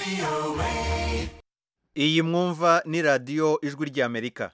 iyi mwumva ni radiyo ijwi ry'amerika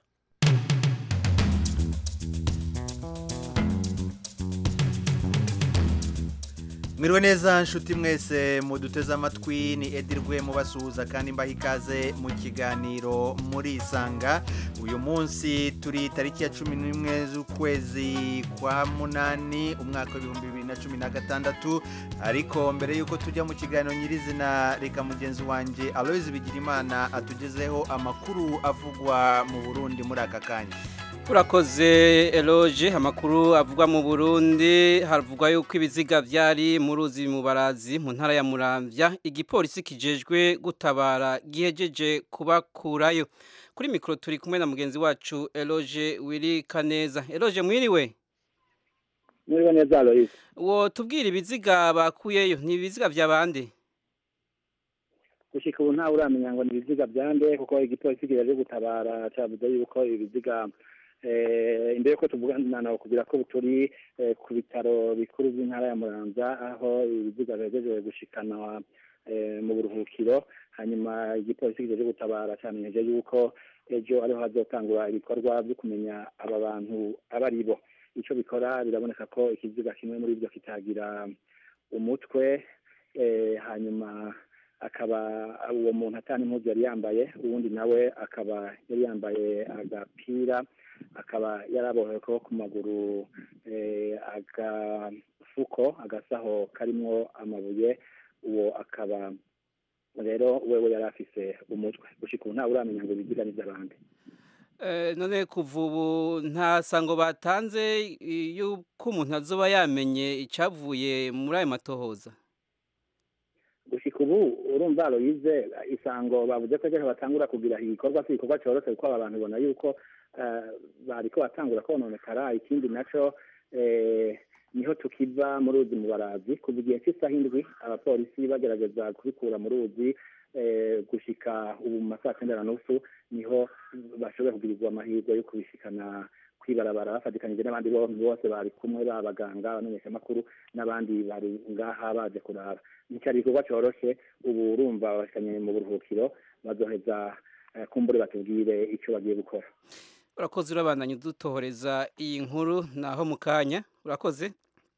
mwiriwe neza nshuti mwese muduteze amatwi ni edirwe mubasuhuza kandi mbaha ikaze mu kiganiro muri isanga uyu munsi turi tariki ya cumi n'imwe z'ukwezi kwa munani umwaka w'ibihumbi bibiri na cumi na gatandatu ariko mbere y'uko tujya mu kiganiro nyirizina reka mugenzi wanjye aloyizi bigirimana atugezeho amakuru avugwa mu burundi muri aka kanya urakoze eloge amakuru avugwa mu burundi havugwa yuko ibiziga byari mu ruzi mu barazi mu ntara ya muramvya igipolisi kijejwe gutabara gihejeje kubakurayo kuri mikoro turi kumwe na mugenzi wacu eloge wiri kaneza eloge mwiriwe mwiriwe neza aloyizi uwo tubwira ibiziga bakuyeyo ni ibiziga vya bande gushika ubu ntawe uramenya ngo ni ibiziga byande kuko igipolisi kijaje gutabara cavuze yuko ibiziga imbere yuko tuvugana nawe kugira ko turi ku bitaro bikuru by'intara ya muramvya aho ibiziga bihejeje gushikanwa mu buruhukiro hanyuma igipolisi kijaje gutabara camenyeje yuko ejo ariho hazotangura ibikorwa byo kumenya aba bantu aba ari bo ico bikora biraboneka ko ikiziga kimwe muri byo kitagira umutwe hanyuma akaba uwo muntu atana impuzu yari yambaye uwundi nawe akaba yari yambaye agapira akaba yarabohewe ko ku maguru agafuko agasaho karimwo amabuye uwo akaba rero wewe yari afise umutwe gushika ubu ntawe uramenya ngo ibiziga ni by'abandi none kuva ubu nta sango batanze yuko umuntu azoba yamenye icyavuye muri ayo matohoza gushika ubu urumva aloyize isango bavuze ko ejo batangura kugira igikorwa si igikorwa cyoroshe kuko aba bantu ubona yuko bariko batangura kononekara ikindi naco niho tukiva mu ruzi mu barazi kuva igihe cy'isaha indwi abapolisi bagerageza kubikura mu ruzi gushika ubu mu masaha cyenda na nusu niho bashoboye kugirirwa amahirwe yo kubishikana kwibarabara bafatikanyije n'abandi bose bari kumwe b'abaganga abamenyeshamakuru n'abandi bari ngaha baje kuraba nticyari igikorwa cyoroshe ubu urumva bashikanye mu buruhukiro bazoheza kumbure batubwire icyo bagiye gukora urakoze urabandanya udutohoreza iyi nkuru naho mu kanya urakoze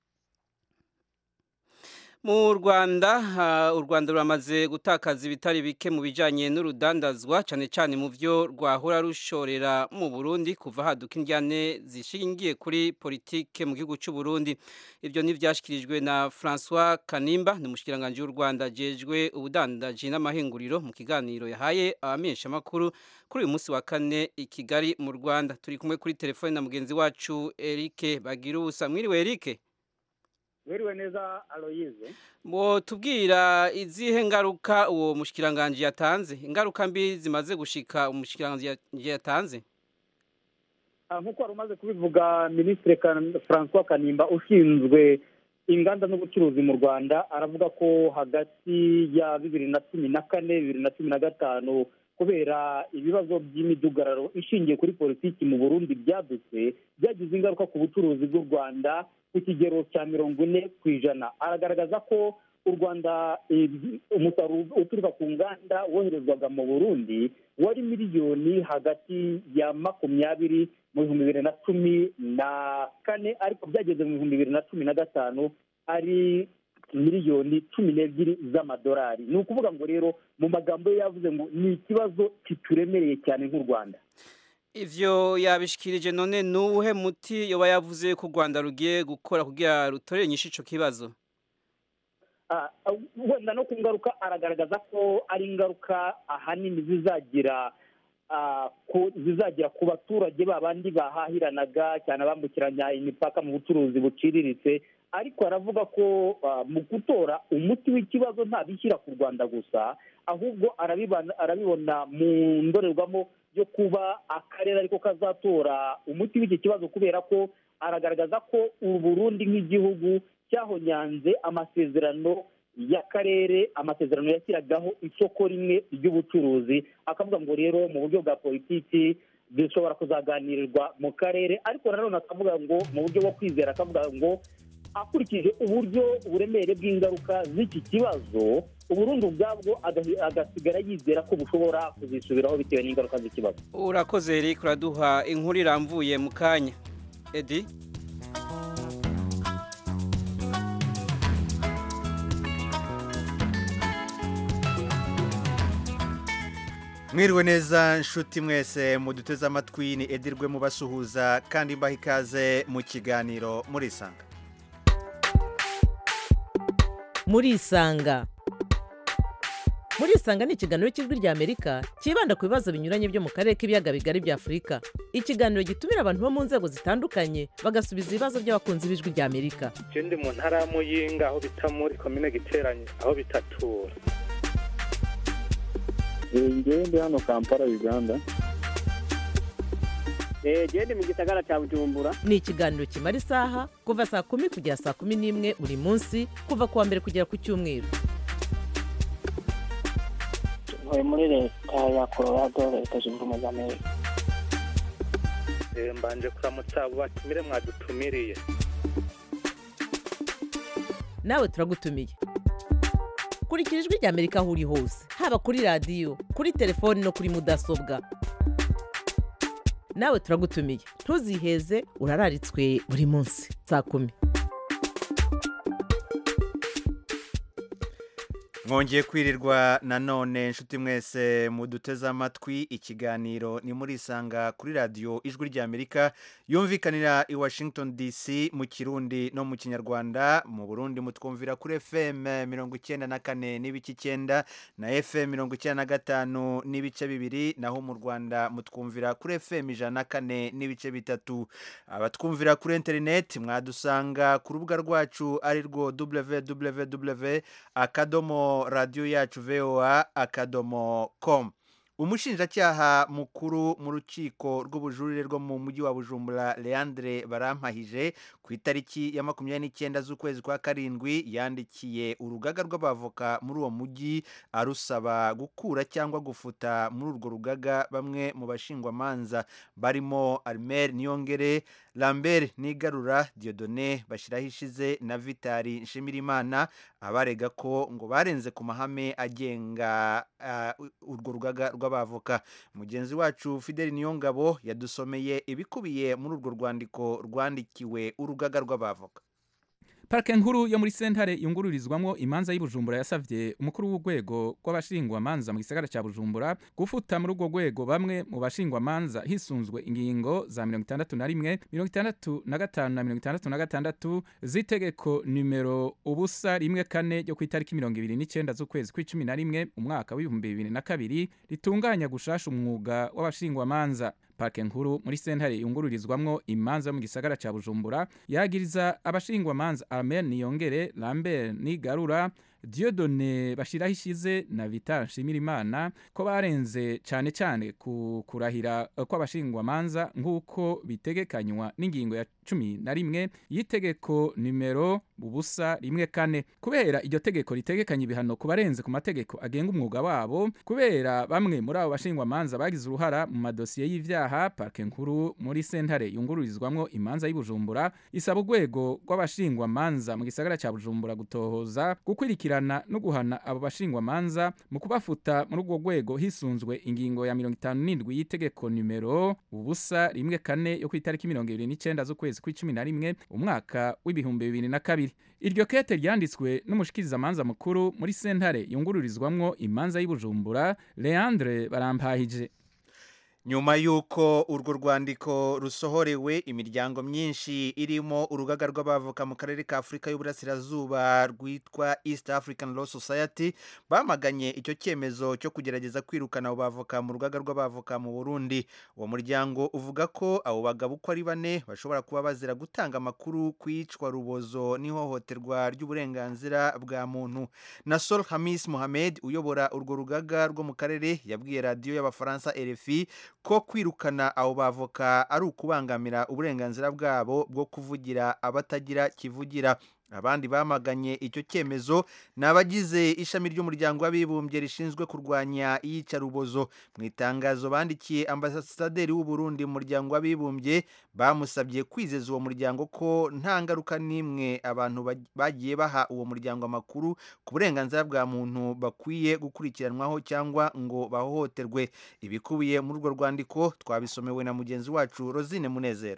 mu rwanda u rwanda ruramaze gutakaza ibitari bike mu bijyanye n'urudandazwa cyane cyane mu byo rwahora rushorera mu burundi kuva haduka indyane zishingiye kuri politike mu gihugu cy'u Burundi ibyo ntibyashyikirijwe na francois kanimba ni umushyikiranganje w'u rwanda agejwe ubudandaji n'amahinguriro mu kiganiro yahaye abamenyeshamakuru kuri uyu munsi wa kane i kigali mu rwanda turi kumwe kuri telefone na mugenzi wacu eric bagira ubusa mwiriwe eric wiriwe neza aloyize ngo tubwira izihe ngaruka uwo mushyikiranganje yatanze ingaruka mbi zimaze gushika umushyikiranganje yatanze nk'uko wari umaze kubivuga minisitiri francois kanimba ushinzwe inganda n'ubucuruzi mu rwanda aravuga ko hagati ya bibiri na cumi na kane bibiri na cumi na gatanu kubera ibibazo by'imidugararo ishingiye kuri politiki mu burundi byadutse byagize ingaruka ku bucuruzi bw'u rwanda ku kigero cya mirongo ine ku ijana aragaragaza ko u rwanda umusaruro uturuka ku nganda woherezwaga mu burundi wari miliyoni hagati ya makumyabiri mu bihumbi bibiri na cumi na kane ariko byageze mu bihumbi bibiri na cumi na gatanu ari miliyoni cumi n'ebyiri z'amadolari ni ukuvuga ngo rero mu magambo ye yavuze ngo ni ikibazo kituremereye cyane nk'u rwanda ivyo yabishikirije none nuwuhe muti yoba yavuze ko u rwanda rugiye gukora kugira rutorere nyinshi ico kibazo wenda no ku ngaruka aragaragaza ko ari ingaruka ahanini zizagira zizagira ku baturage babandi bahahiranaga cyane abambukiranya imipaka mu bucuruzi buciriritse ariko aravuga ko mu gutora umuti w'ikibazo ntabishyira ku rwanda gusa ahubwo arabibona mu ndorerwamo yo kuba akarere ariko kazatora umuti w'iki kibazo kubera ko aragaragaza ko u Burundi nk'igihugu cyahonyanze amasezerano y'akarere amasezerano yashyiragaho isoko rimwe ry'ubucuruzi akavuga ngo rero mu buryo bwa politiki bishobora kuzaganirirwa mu karere ariko nanone akavuga ngo mu buryo bwo kwizera akavuga ngo akurikije uburyo uburemere bw'ingaruka z'iki kibazo uburundi ubwabwo agahi- agasigara yizera ko bushobora kuzisubiraho bitewe n'ingaruka z'ikibazo urakoze eric uraduha inkuru irambuye mu kanya edi mwiriwe neza nshuti mwese muduteze amatwi ni edirwe mubasuhuza kandi mbaha ikaze mu kiganiro murisanga murisanga murisanga ni ikiganiro cy'ijwi ry'amerika cyibanda ku bibazo binyuranye byo mu karere k'ibiyaga bigari bya afurika ikiganiro gitumira abantu bo mu nzego zitandukanye bagasubiza ibibazo by'abakunzi b'ijwi ry'amerika je ndi mu ntara ya muyinga aho bita muri komine giteranye aho bitatura ngewe ndi hano kampala uganda gende mu gisagara cya bujumbura ni ikiganiro kimara isaha kuva saa kumi kugera saa kumi n'imwe buri munsi kuva ku wa mbere kugera ku cyumweru ntuye muri leta ya colorado leta zunze ubumwe za amerika Eh, mbanje kuramutsa abo batumire mwadutumiriye nawe turagutumiye kurikira ijwi ry'amerika aho uri hose haba kuri radiyo kuri telefoni no kuri mudasobwa nawe turagutumiye ntuziheze urararitswe buri munsi saa kumi mwongeye kwirirwa nanone nshuti mwese muduteze amatwi ikiganiro ni murisanga kuri radiyo ijwi ry'amerika yumvikanira i washington dc mu kirundi no mu kinyarwanda mu burundi mutwumvira kuri fm mirongo icyenda na kane n'ibice icyenda na fm mirongo icyenda na gatanu n'ibice bibiri naho mu rwanda mutwumvira kuri fm ijana na kane n'ibice bitatu abatwumvira kuri interineti mwadusanga ku rubuga rwacu ari rwo www akadomo radiyo yacu voa akadomo com umushinjacyaha mukuru mu rukiko rw'ubujurire rwo mu mujyi wa bujumbura leandre barampahije ku itariki ya makumyabiri n'icyenda z'ukwezi kwa karindwi yandikiye urugaga rw'abavoka muri uwo mujyi arusaba gukura cyangwa gufuta muri urwo rugaga bamwe mu bashingwamanza barimo armel niyongere lambert nigarura diodone bashyiraho ishize na vitali nshimirimana abarega ko ngo barenze ku mahame agenga ah, urwo rugaga rw'abavoka mugenzi wacu fideli niyongabo yadusomeye ibikubiye muri urwo rwandiko rwandikiwe urugaga rw'abavoka parike nkuru yo muri sentare yungururizwamo imanza y'ubujumbura yasavye umukuru w'urwego rw'abashingwamanza mu gisagara cya bujumbura gufuta muri urwo rwego bamwe mu bashingwamanza hisunzwe ingingo za mirongo itandatu na rimwe mirongo itandatu na gatanu na mirongo itandatu na gatandatu z'itegeko nimero ubusa rimwe kane ryo ku itariki mirongo ibiri n'icyenda z'ukwezi kw'icumi na rimwe umwaka w'ibihumbi bibiri na kabiri ritunganya gushasha umwuga w'abashingwamanza parike nkuru muri sentare yungururizwamwo imanza yo mu gisagara cya bujumbura yagiriza abashingwamanza amen niyongere lambert nigarura diodone bashiraho ishize na vital nshimirimana ko barenze cyane cyane ku kurahira eh, kw'abashingwamanza nk'uko bitegekanywa n'ingingo ya cumi na rimwe y'itegeko nimero ubusa rimwe kane kubera iryo tegeko ritegekanya ibihano ku barenze ku mategeko agenga umwuga wabo kubera bamwe muri abo bashingwamanza bagize uruhara mu madosiye y'ivyaha parike nkuru muri sentare yungururizwamwo imanza y'ubujumbura isaba urwego rw'abashingwamanza mu gisagara cya bujumbura gutohoza gukurikirana no guhana abo bashingwamanza mu kubafuta muri urwo rwego hisunzwe ingingo ya mirongo itanu n'indwi y'itegeko nimero ubusa rimwe kane yo ku itariki mirongo ibiri n'icyenda z'ukwezi kw'icumi na rimwe umwaka w'ibihumbi bibiri na kabiri iryo kete ryanditswe n'umushikirizamanza mukuru muri sentare yungururizwamwo imanza y'ubujumbura leandre barampahije nyuma y'uko urwo rwandiko rusohorewe imiryango myinshi irimo urugaga rw'abavoka mu karere ka afurika y'uburasirazuba rwitwa east african law society bamaganye icyo cyemezo cyo kugerageza kwirukana abo bavoka mu rugaga rw'abavoka mu burundi uwo muryango uvuga ko abo bagabo uko ari bane bashobora kuba bazira gutanga amakuru ku iyicwa rubozo n'ihohoterwa ry'uburenganzira bwa muntu nasol hamis mohamed uyobora urwo rugaga rwo mu karere yabwiye radiyo y'abafaransa rfi ko kwirukana abo bavoka ari ukubangamira uburenganzira bwabo bwo kuvugira abatagira kivugira abandi bamaganye icyo cyemezo ni abagize ishami ry'umuryango w'abibumbye rishinzwe kurwanya iyicarubozo mu itangazo bandikiye ambasaderi w'u Burundi mu muryango w'abibumbye bamusabye kwizeza uwo muryango ko nta ngaruka n'imwe abantu bag- bagiye baha uwo muryango amakuru ku burenganzira bwa muntu bakwiye gukurikiranwaho cyangwa ngo bahohoterwe ibikubiye muri urwo rwandiko twabisomewe na mugenzi wacu Rosine Munezero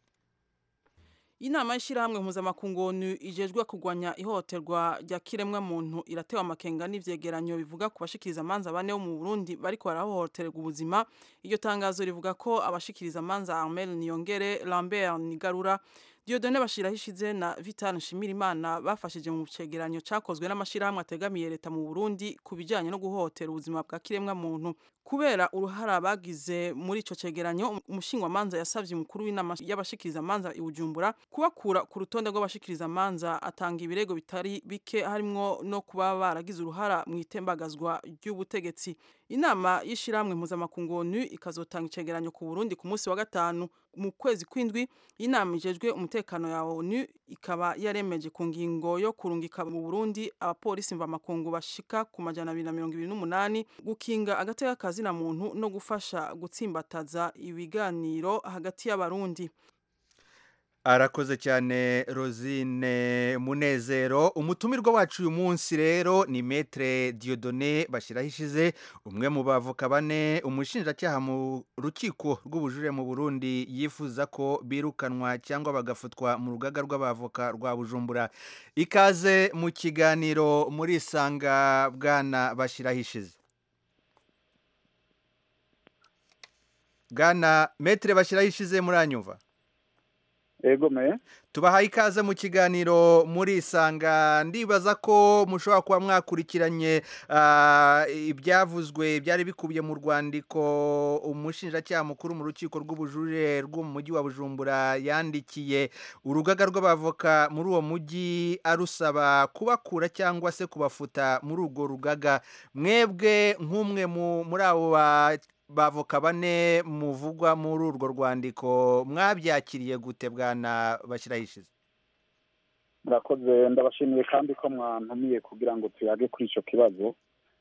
inama y'ishyirahamwe mpuzamakungu onu ijejwe kurwanya ihohoterwa rya kiremwa muntu iratewe amakenga n'ivyegeranyo bivuga ku bashikiriza amanza bane bo mu Burundi bariko barahohoterwa ubuzima iryo tangazo rivuga ko abashikiriza amanza Armel Niyongere Lambert Nigarura Diodone Bashirahishize na Vital Nshimirimana bafashije mu cegeranyo cakozwe n'amashirahamwe ategamiye leta mu Burundi ku bijanye no guhohotera ubuzima bwa kiremwa muntu kubera uruhara bagize muri ico cegeranyo umushingwamanza yasavye umukuru w'inama y'abashikiriza amanza i Bujumbura kubakura ku rutonde rw'abashikiriza amanza atanga ibirego bitari bike harimwo no kuba baragize uruhara mu itembagazwa ry'ubutegetsi inama y'ishiramwe mpuzamakungu onu ikazotanga icegeranyo ku Burundi ku munsi wa gatanu mu kwezi kw'indwi inama ijejwe umutekano ya onu ikaba yaremeje ku ngingo yo kurungika mu Burundi abapolisi mvamakungu bashika ku majana abiri na mirongo ibiri n'umunani gukinga agateka kazina muntu no gufasha gutsimbataza ibiganiro hagati y'abarundi arakoze cyane rosine munezero umutumirwa wacu uyu munsi rero ni metre diodone bashyiraho ishize umwe mu bavoka bane umushinjacyaha mu rukiko rw'ubujurire mu burundi yifuza ko birukanwa cyangwa bagafutwa mu rugaga rw'abavoka rwa bujumbura ikaze mu kiganiro muri isanga bwana bashyiraho ishize bwana metre bashyiraho ishize muranyumva ego me tubahaye ikaze mu kiganiro muri isanga ndibaza ko mushobora kuba mwakurikiranye ah, ibyavuzwe byari bikubiye mu rwandiko umushinjacyaha mukuru mu rukiko rw'ubujurire rwo mu mujyi wa bujumbura yandikiye urugaga rw'abavoka muri uwo mujyi arusaba kubakura cyangwa se kubafuta muri urwo rugaga mwebwe nk'umwe mu- muri abo ba bavoka bane muvugwa muri urwo rwandiko mwabyakiriye gute bwana bashyiraho ishize murakoze ndabashimiye kandi ko mwantumiye kugira ngo tuyage kuri icyo kibazo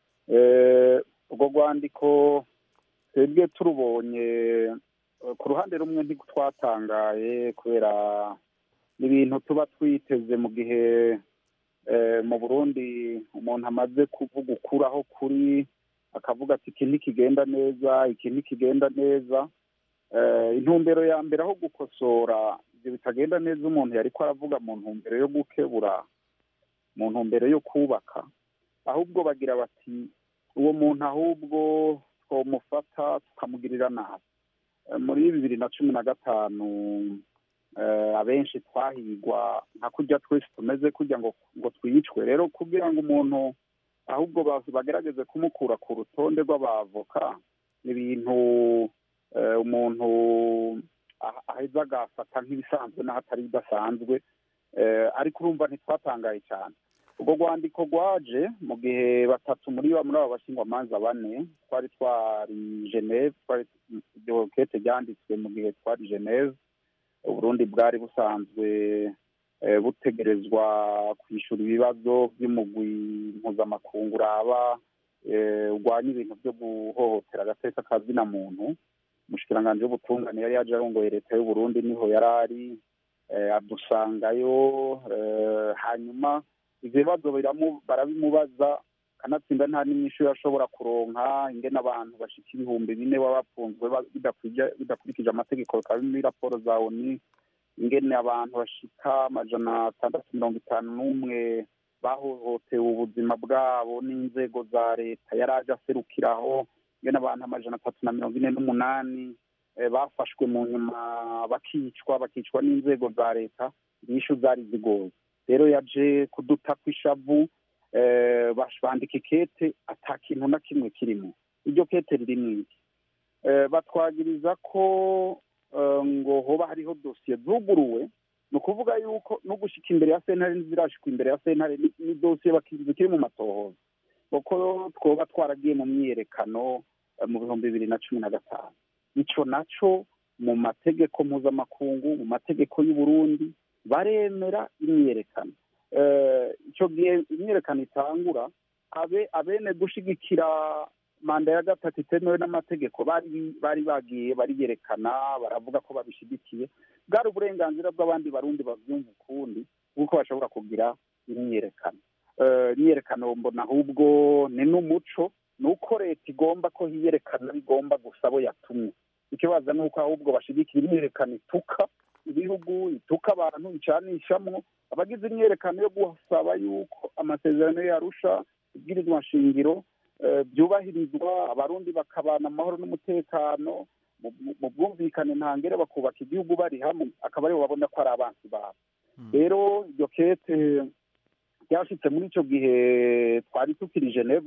Eh, urwo rwandiko twebwe turubonye eh, ku ruhande rumwe ntitwatangaye kubera n'ibintu tuba twiteze mu gihe eh, mu burundi umuntu amaze kuvuga ukuraho kuri akavuga ati iki ntikigenda neza iki ntikigenda neza Eh, intumbero ya mbere aho gukosora ibyo bitagenda neza umuntu yari ko aravuga mu ntumbero yo gukebura mu ntumbero yo kubaka ahubwo bagira bati uwo muntu ahubwo twamufata tukamugirira nabi Eh, muri bibiri na cumi na gatanu eh, abenshi twahigwa nka kurya twese tumeze kurya ngo ngo twicwe rero kugira ngo umuntu ahubwo ba- bagerageze kumukura ku rutonde rw'abavoka ni ibintu eh, umuntu ah- aheza agafata nk'ibisanzwe n'ahatari bidasanzwe Eh, ariko urumva ntitwatangaye cyane ubwo rwandiko rwaje mu gihe batatu muri ba muri abo bashingwamanza bane twari twari geneve twari iryo kete ryanditswe mu gihe twari geneve uburundi bwari busanzwe eh, butegerezwa kwishyura ibibazo by'umugwi mpuzamakungu uraba eh, urwanya ibintu byo guhohotera agateka kazina muntu umushikiranganji w'ubutungane yari yaje arongoye leta y'uburundi niho yari ari eh, adusangayo eh, hanyuma ivyo bibazo biramu- barabimubaza kanatsinda nta n'inyishu yashobora kuronka ingene abantu bashika ibihumbi bine baba bafunzwe ba- bidakwije- bidakurikije amategeko bikaba biri muri raporo za oni ingene abantu bashika amajana atandatu mirongo itanu n'umwe bahohotewe ubuzima bwabo n'inzego za leta yari aje aserukiraho ingene abantu amajana atatu na mirongo ine n'umunani eh, bafashwe mu nyuma bakicwa bakicwa n'inzego za leta inyishu zari zigoye rero yaje kuduta kw'ishavu eh, bash- bandika ikete ata kintu na kimwe kirimo iryo kete ririmo iki Eh, batwagiriza ko eh, ngo hoba hariho dosiye zuguruwe ni ukuvuga yuko no gushika imbere ya sentare ntizirashikwa imbere ya sentare ni- ni dosiye baki- zikiri mu matohoza kuko twoba twaragiye mu myiyerekano eh, mu bihumbi bibiri na cumi na gatanu ico naco mu mategeko mpuzamakungu mu mategeko y'uburundi baremera imyiyerekano icyo gihe imyiyerekano itangura abe abene gushyigikira manda ya gatatu itemewe n'amategeko bari bari bagiye bariyerekana baravuga ko babishyigikiye bwari uburenganzira bw'abandi barundi babyumva ukundi nk'uko bashobora kugira imyiyerekano imyiyerekano mbona ahubwo ni n'umuco ni uko leta igomba ko hiyerekana bigomba gusa abo yatumye ikibazo ni uko ahubwo bashyigikira imyiyerekano ituka ibihugu ituka abantu icanishamwo abagize imyiyerekano yo gusaba yuko amasezerano yarusha ibwirizwa nshingiro byubahirizwa abarundi bakabana amahoro n'umutekano mu bwumvikane ntangere bakubaka igihugu bari hamwe akaba aribo babona ko ari abansi babo rero iryo kete ryashyitse muri icyo gihe twari tukiri geneve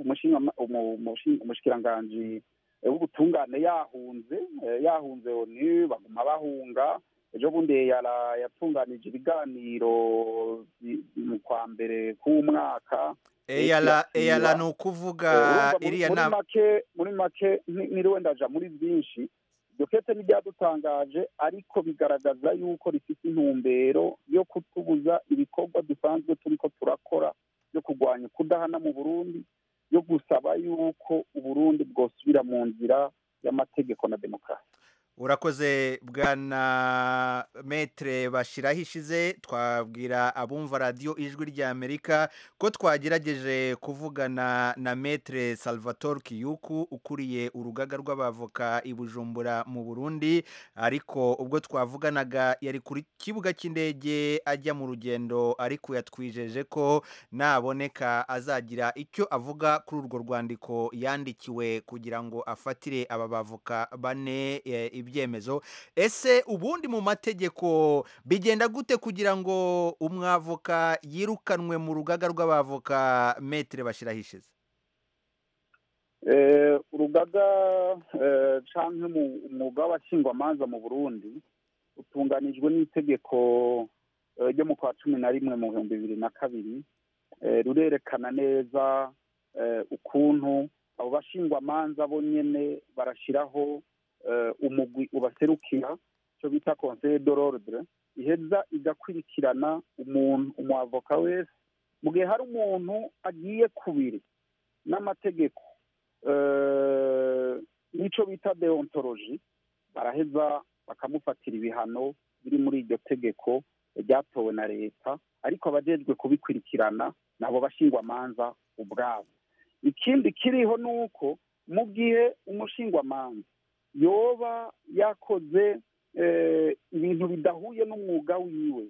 umushikiranganji w'ubutungane yahunze yahunze oni baguma bahunga ejo bundi yatunganije ibiganiro mu kwa mbere k'umwaka eyara ni ukuvuga iriya nama muri make niriwe ndaja muri byinshi iryo kete ntibyadutangaje ariko bigaragaza yuko rifite intumbero yo kutubuza ibikorwa dusanzwe turi ko turakora byo kurwanya kudahana mu burundi yo gusaba yuko uburundi bwosubira mu nzira y'amategeko na demokarasi urakoze bwana metere bashyiraho ishize twabwira abumva radiyo ijwi ry'amerika ko twagerageje kuvugana na metere salvatore kiyuku ukuriye urugaga rw'abavoka i bujumbura mu burundi ariko ubwo twavuganaga yari ku kibuga cy'indege ajya mu rugendo ariko yatwijeje ko naboneka azagira icyo avuga kuri urwo rwandiko yandikiwe kugira ngo afatire aba bavoka bane ibyemezo ese ubundi mu mategeko bigenda gute kugira ngo umwavoka yirukanwe mu rugaga rw'abavoka metere bashyiraho ishize urugaga cyangwa umwuga w'abashingwamanza mu burundi utunganijwe n'itegeko ryo mu kwa cumi na rimwe mu bihumbi bibiri na kabiri rurerekana neza ukuntu abo bashingwamanza bo nyine barashyiraho umugwi ubaserukira icyo bita conseil de l'ordre iheza igakurikirana umuntu umwavoka wese mu gihe hari umuntu agiye kubiri n'amategeko n'icyo bita deontology baraheza bakamufatira ibihano biri muri iryo tegeko ryatowe na leta ariko abajejwe kubikurikirana nabo bashingwamanza ubwabo ikindi kiriho ni uko mu gihe umushingwamanza yoba yakoze ibintu bidahuye n'umwuga wiwe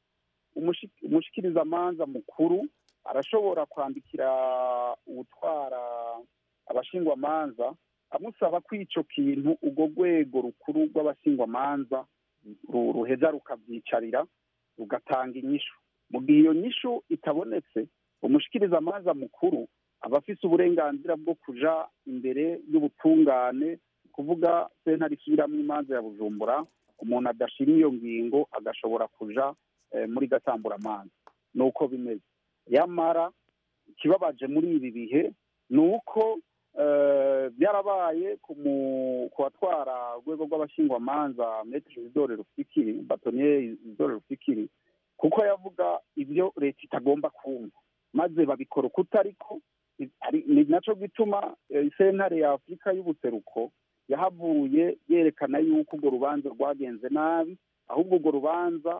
umushikirizamanza mukuru arashobora kwandikira ubutwara abashingwamanza amusaba ko icyo kintu urwo rwego rukuru rw'abashingwamanza ruheza rukabyicarira rugatanga inyishu mu gihe iyo nyishu itabonetse umushikirizamanza mukuru aba afite uburenganzira bwo kuja imbere y'ubutungane kuvuga sentare isubiramo imanza ya bujumbura umuntu adashima iyo ngingo agashobora kuja muri gatamburamanza ni uko bimeze yamara ikibabaje muri ibi bihe ni uko byarabaye ku batwara urwego rw'abashingwamanza metero izidore rufikiri batoniye izidore rufikiri kuko yavuga ibyo leta itagomba kumva maze babikora uko utariko ni nacyo gituma sentare ya afurika y'ubuseruko yahavuye yerekana yuko urwo rubanza rwagenze nabi ahubwo urwo rubanza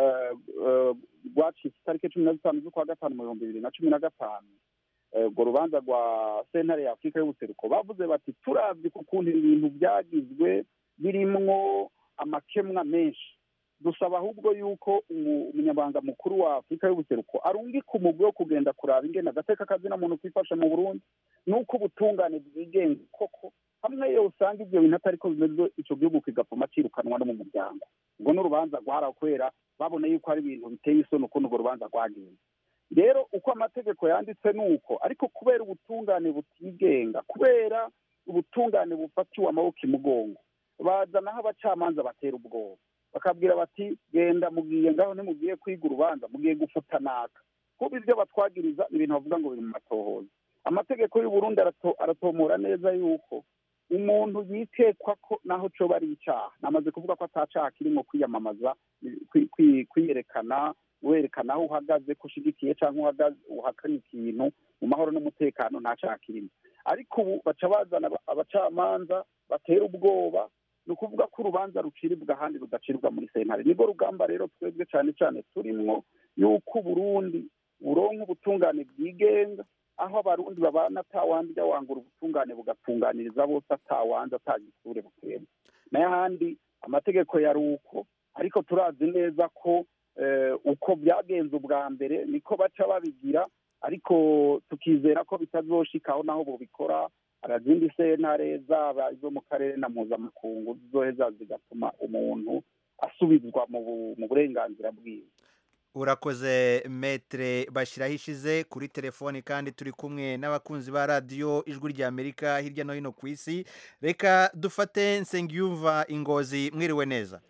rwacitse itariki cumi na zitanu z'ukwa gatanu mu bihumbi bibiri na cumi na gatanu urwo rubanza rwa sentare ya afurika y'ubuseruko bavuze bati turabye ku kuntu ibintu byagizwe birimwo amakemwa menshi dusaba ahubwo yuko umunyamabanga mukuru wa afurika y'ubuseruko arungika umugwi wo kugenda kuraba ingene agateka kazina muntu kwifasha mu burundi nuko ubutungane bwigenga koko hamwe iyo usanga ibyo bintu atari ko bimeze icyo gihugu kigapfuma cirukanwa no mu muryango ubwo n'urubanza rwarakwera babona yuko ari ibintu biteye isoni ukuntu urwo rubanza rwagenze rero uko amategeko yanditse ni uko ariko kubera ubutungane butigenga kubera ubutungane bufatiwe amaboko imugongo bazanaho abacamanza batera ubwoba bakabwira bati genda mugiye ngaho ntimugiye kwiga urubanza mugiye gufuta naka kuba ibyo batwagiriza ni ibintu bavuga ngo biri mu matohoza amategeko y'uburundi aratomora neza yuko umuntu yitekwa ko naho coba ari icyaha namaze kuvuga ko atacaha kirimo kwiyamamaza kwiyerekana werekana aho uhagaze ko ushigikiye cyangwa uhagaze uhakana ikintu mu mahoro n'umutekano nta cyaha kirimo ariko ubu baca bazana aba- abacamanza batera ubwoba ni ukuvuga ko urubanza ruciribwa ahandi rudaciribwa muri sentare nibwo rugamba rero twebwe cyane cyane turimwo yuko uburundi buronka ubutungane bwigenga aho abarundi babana atawandi wangura ubutungane bugatunganiriza bose atawanze atagisure bukemba n'ahandi amategeko yari uko ariko turazi neza ko eh, uko byagenze ubwa mbere niko baca babigira ariko tukizera ko bitazoshikaho naho bubikora izindi sentare zaba izo mu karere na mpuzamakungu zizoheza zigatuma umuntu asubizwa mu bu- mu burenganzira bwiwe urakoze metere bashyiraho ishize kuri telefoni kandi turi kumwe n'abakunzi ba radiyo ijwi ry'amerika hirya no hino ku isi reka dufate nsengiyumva ingozi mwiriwe neza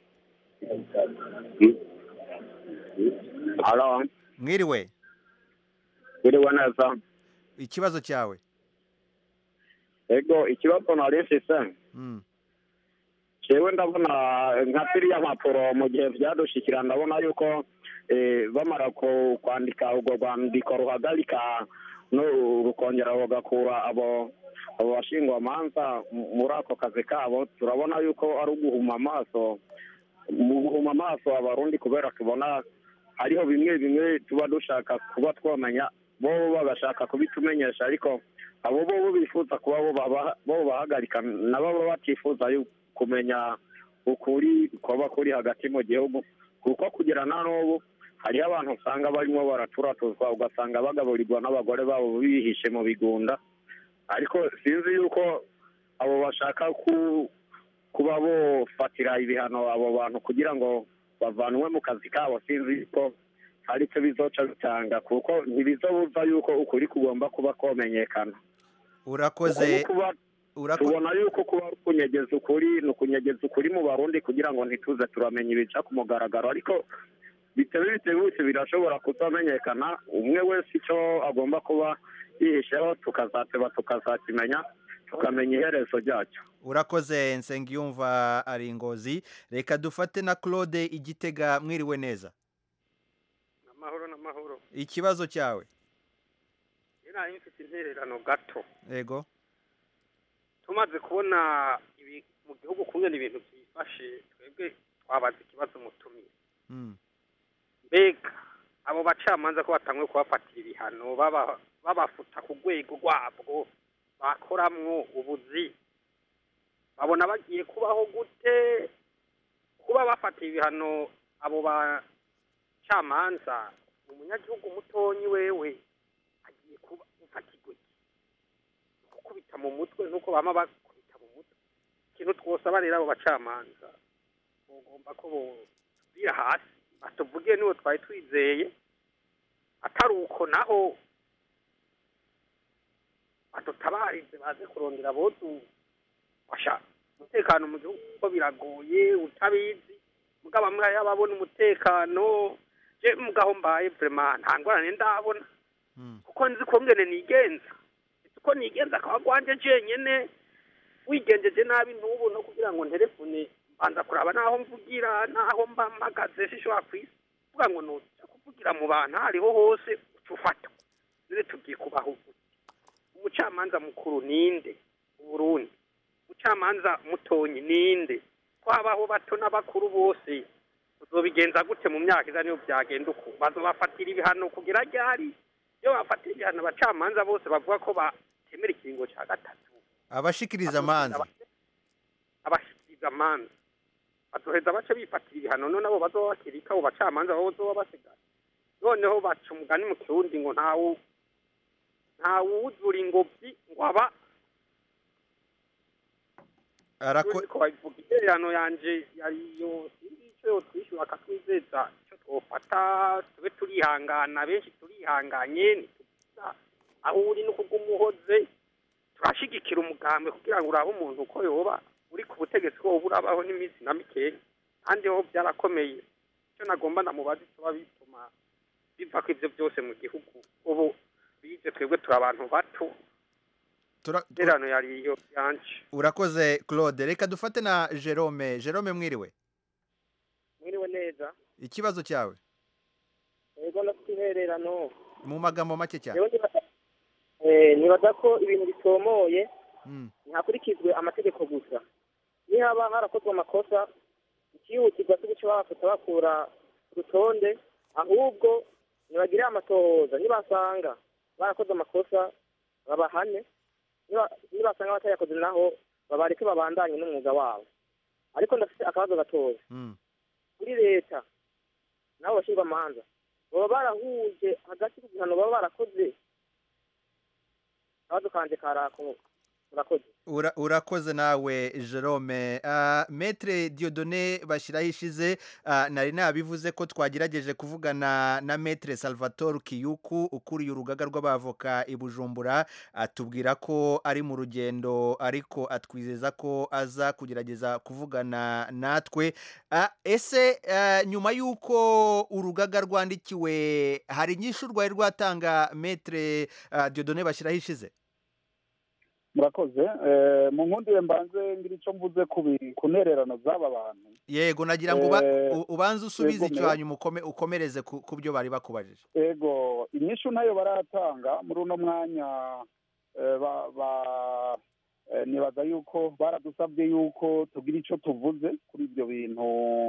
Halo, mwiriwe biriwe neza. ikibazo cyawe Ego, ikibazo nari mfise, Mm. jewe ndabona nka ziriya mpapuro mu gihe vyadushikira ndabona yuko eh, bamara ku- kwandika urwo rwandiko ruhagarika no rukongera rugakura abo abo bashingwamanza mu- muri ako kazi kabo turabona yuko ari uguhuma amaso mu guhuma amaso abarundi kubera tubona hariho bimwe bimwe tuba dushaka kuba twamenya bo bagashaka kubitumenyesha ariko abo bo bifuza kuba bo baba- bo bahagarika nabo baba batifuza yu- kumenya ukuri kuba kuri hagati mu gihugu kuko kugira na n'ubu hariho abantu usanga barimo baraturatuzwa ugasanga bagaburirwa n'abagore babo bihishe mu bigunda ariko sinzi yuko abo bashaka ku kuba bofatira ibihano abo bantu kugira ngo bavanwe mu kazi kabo sinzi yuko hari icyo bizoca bitanga kuko ntibizobuza yuko ukuri kugomba kuba komenyekana urakoze Uku kuba- urako- tubona yuko kuba ari ukunyegeza ukuri ni ukunyegeza ukuri mu barundi kugira ngo ntituze turamenya ibica ku mugaragaro ariko bitewe bitebutse birashobora kutamenyekana umwe wese icyo agomba kuba yihisheho tukazateba tukazakimenya tukamenya iherezo ryacyo urakoze nsengiyumva ari ingozi reka dufate na claude igitega mwiriwe neza amahoro n'amahoro ikibazo cyawe rero nari mfite intererano gato yego tumaze kubona ibi mu gihugu kumwe ibintu byifashe twebwe twabaza ikibazo mutumiye Mm. mbega abo bacamanza ko batanguye kubafatira ibihano baba- babafuta ku rwego rwabwo bakoramwo ubuzi babona bagiye kubaho gute kuba bafatiye ibihano abo bacamanza umunyagihugu mutonyi wewe agiye kuba ufatirwa iki gukubita mu mutwe nuko bama bakubita mu mutwe ikintu twosaba rero abo bacamanza bugomba ko bosubira hasi batuvuge niwo twari twizeye atari uko naho badutabarize baze kurondera abodu basha umutekano mu gihugu kuko biragoye utabizi mugabo amwe yababona umutekano je mugaho mbaye vrema nta ngorane ndabona kuko nzi ko ngene nigenza nzi ko nigenza akaba gwanje jenyene wigenjeje nabi n'ubu no kugira ngo nterefone mbanza kuraba naho mvugira naho mba mpagaze sishobora kwisi kuvuga ngo nuja kuvugira mu bantu aho ariho hose uca ufata rero tugiye kubaho gute umucamanza mukuru ninde uburundi umucamanza mutonyi ninde twabaho bato n'abakuru bose uzobigenza gute mu myaka iza niyo byagenda uko bazobafatira ibihano kugira ryari iyo bafatira ibihano abacamanza bose bavuga ko batemera ikiringo cya gatatu abashikiriza amanza abashikiriza amanza bazoheza bace bifatira ibihano none abo bazoba bakirika abo bacamanza babo bazoba basigaye noneho baca umugani mu kirundi ngo ntawu ntawuzura ingobyi ngo aba arako ko babivuga intererano yanje yariyo sinzi icyo yotwishyura akatwizeza icyo twofata tube turihangana benshi turihanganye ntituza aho uri no kugumuhoze turashigikira umugambi kugira ngo urabe umuntu uko yoba uri ku butegetsi ko woba urabaho n'iminsi na mikeya kandi ho byarakomeye icyo nagomba namubaza icyo bituma biva ko ibyo byose mu gihugu ubu bize twebwe turi abantu bato Tura- intererano yariyo yanje urakoze claude reka dufate na jerome jerome mwiriwe mwiriwe neza ikibazo cyawe intererano mu magambo make cyane Jewe nibaza- eh, nibaza ko ibintu bitomoye Mm. ntihakurikizwe amategeko gusa nihaba harakozwe amakosa ikihutirwa cyo guca bafata bakura ku rutonde ahubwo nibagire amatohoza nibasanga barakoze amakosa babahane niba- nibasanga batayakoze naho babareke babandanye n'umwuga wabo ariko ndafite akabazo gatoya Mm. kuri leta nabo bashyirwa amanza baba barahuje hagati ku gihano baba barakoze akabazo kanje karako murakoze Ura- urakoze nawe jerome uh, metre diodone bashyiraho ishize uh, nari nabivuze ko twagerageje kuvugana na metre salvatore kiyuku ukuriye urugaga rw'abavoka i bujumbura atubwira ko ari mu rugendo ariko atwizeza ko aza kugerageza kuvugana natwe uh, ese uh, nyuma y'uko urugaga rwandikiwe hari inyishu rwari rwatanga metre uh, diodone bashyiraho ishize murakoze Eh, mu nkundire mbanze ngira icyo mvuze ku bi- ku ntererano z'aba bantu yego nagira ngo uba- Eh, u- ubanze usubize yego, icyo me- hanyuma ukome- ukomereze ku ku byo bari bakubajije ego inyishu ntayo baratanga muri uno mwanya eh, ba- ba- eh, nibaza yuko baradusabye yuko tugira icyo tuvuze kuri ibyo bintu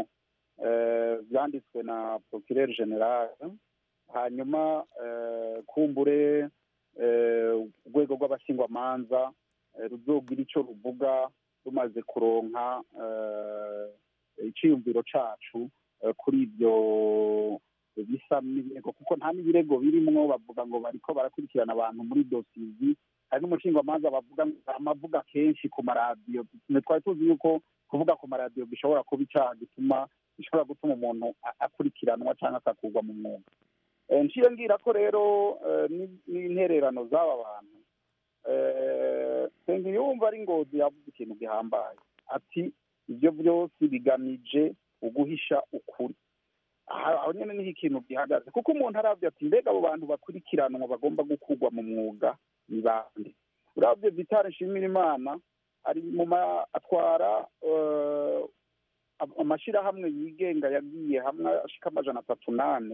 eh, byanditswe na procureur general hanyuma eh, kumbure eh, urwego rw'abashyingwamanza eh, ruzogira icyo ruvuga rumaze kuronka eh, icyiyumviro cacu eh, kuri ibyo bisa n'ibirego kuko nta n'ibirego birimwo bavuga ngo bariko barakurikirana abantu muri dosizi hari n'umushingamanza bavuga ngo amavuga kenshi ku maradiyo twe twari tuzi yuko kuvuga ku maradiyo gishobora kuba icaha gituma gishobora gutuma umuntu a- akurikiranwa cyangwa akakurwa mu mwuga Eh, nciye ngira ko rero eh, ni- n'intererano z'aba bantu eh, nsengiyumva ari ngozi yavuze ikintu gihambaye ati ibyo byose bigamije uguhisha ukuri aha aho nyine niho ikintu gihagaze kuko umuntu arabye ati mbega abo bantu bakurikiranwa bagomba gukurwa mu mwuga ni bande urabye vitale nshimira imana ari mu ma atwara eh, am- amashyirahamwe yigenga yagiye hamwe ashika amajana atatu nane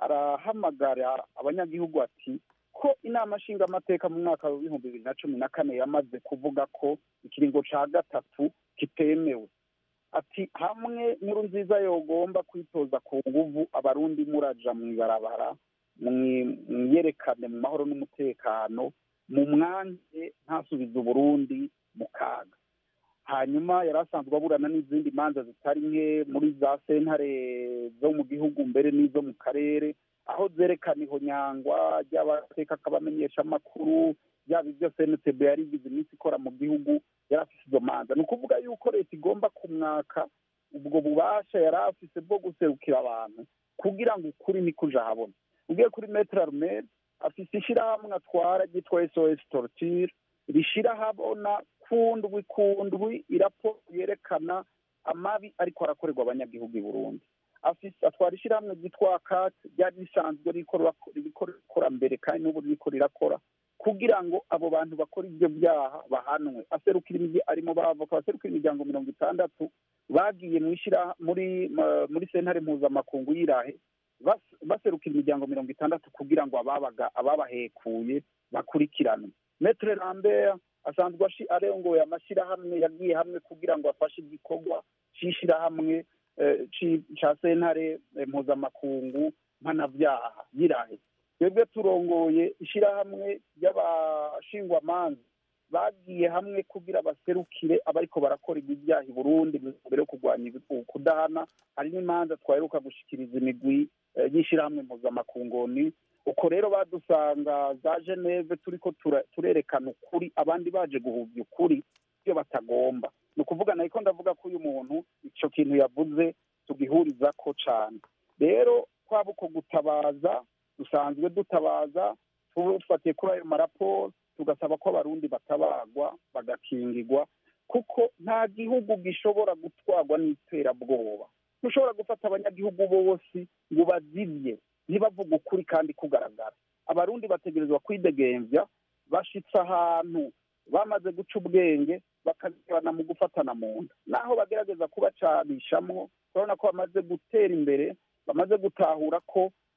arahamagara abanyagihugu ati ko inama nshingamateka mu mwaka w'ibihumbi bibiri na cumi na kane yamaze kuvuga ko ikiringo ca gatatu kitemewe ati hamwe nkuru nziza yogomba kwitoza ku nguvu abarundi muraja mu ibarabara mwi- mwiyerekane mu mahoro n'umutekano mu mwange ntasubize uburundi mu kaga hanyuma yari asanzwe aburana n'izindi manza zitari nke muri za sentare zo mu gihugu mbere n'izo mu karere aho zerekana ihonyangwa ry'abateka akabamenyesha amakuru yaba ibyo cntb yari igize iminsi ikora mu gihugu yari afise izo manza ni ukuvuga yuko leta igomba kumwaka ubwo bubasha yari afise bwo guserukira abantu kugira ngo ukuri nikuja ahabona ugiye kuri metre armel afise ishirahamwe atwara ryitwa sos torture rishira habona kundwi kundwi iraporo yerekana amabi ariko arakorerwa abanyagihugu i burundi afise atwara ishirahamwe ryitwa kat ryari risanzwe ririko rira- ririko rikora mbere kandi n'ubu ririko rirakora kugira ngo abo bantu bakora ibyo byaha bahanwe aserukira imigi arimo bavoka baserukira imiryango mirongo itandatu bagiye mu ishira muri ma- muri sentare mpuzamakungu y'irahe bas- baserukira imiryango mirongo itandatu kugira ngo ababaga ababahekuye bakurikiranwe metre lambert asanzwe ashi- arongoye amashyirahamwe yagiye hamwe kugira ngo afashe igikorwa c'ishirahamwe eh, ci- ca sentare eh, mpuzamakungu mpanavyaha y'irahe twebwe turongoye ishirahamwe ry'abashingwamanza bagiye hamwe kugira baserukire abariko barakora ibyaha i burundi mbere yo kurwanya ibi- kudahana hari n'imanza twaheruka gushikiriza imigwi eh, y'ishirahamwe mpuzamakungoni uko rero badusanga za geneve turiko tura- turerekana ukuri abandi baje guhuvya ukuri ibyo batagomba ni ukuvuga nariko ndavuga ko uyu muntu ico kintu yavuze tugihurizako cane rero kwaba uko gutabaza dusanzwe dutabaza tufatiye kuri ayo maraporo tugasaba ko abarundi batabagwa bagakingigwa kuko nta gihugu gishobora gutwarwa n'iterabwoba ntushobora gufata abanyagihugu bose ngo bazivye ntibavuga ukuri kandi kugaragara abarundi bategerezwa kwidegemvya bashitse ahantu bamaze guca ubwenge bakagabana mu gufatana mu nda naho bagerageza kubacanishamwo urabona ko bamaze gutera imbere bamaze gutahura ko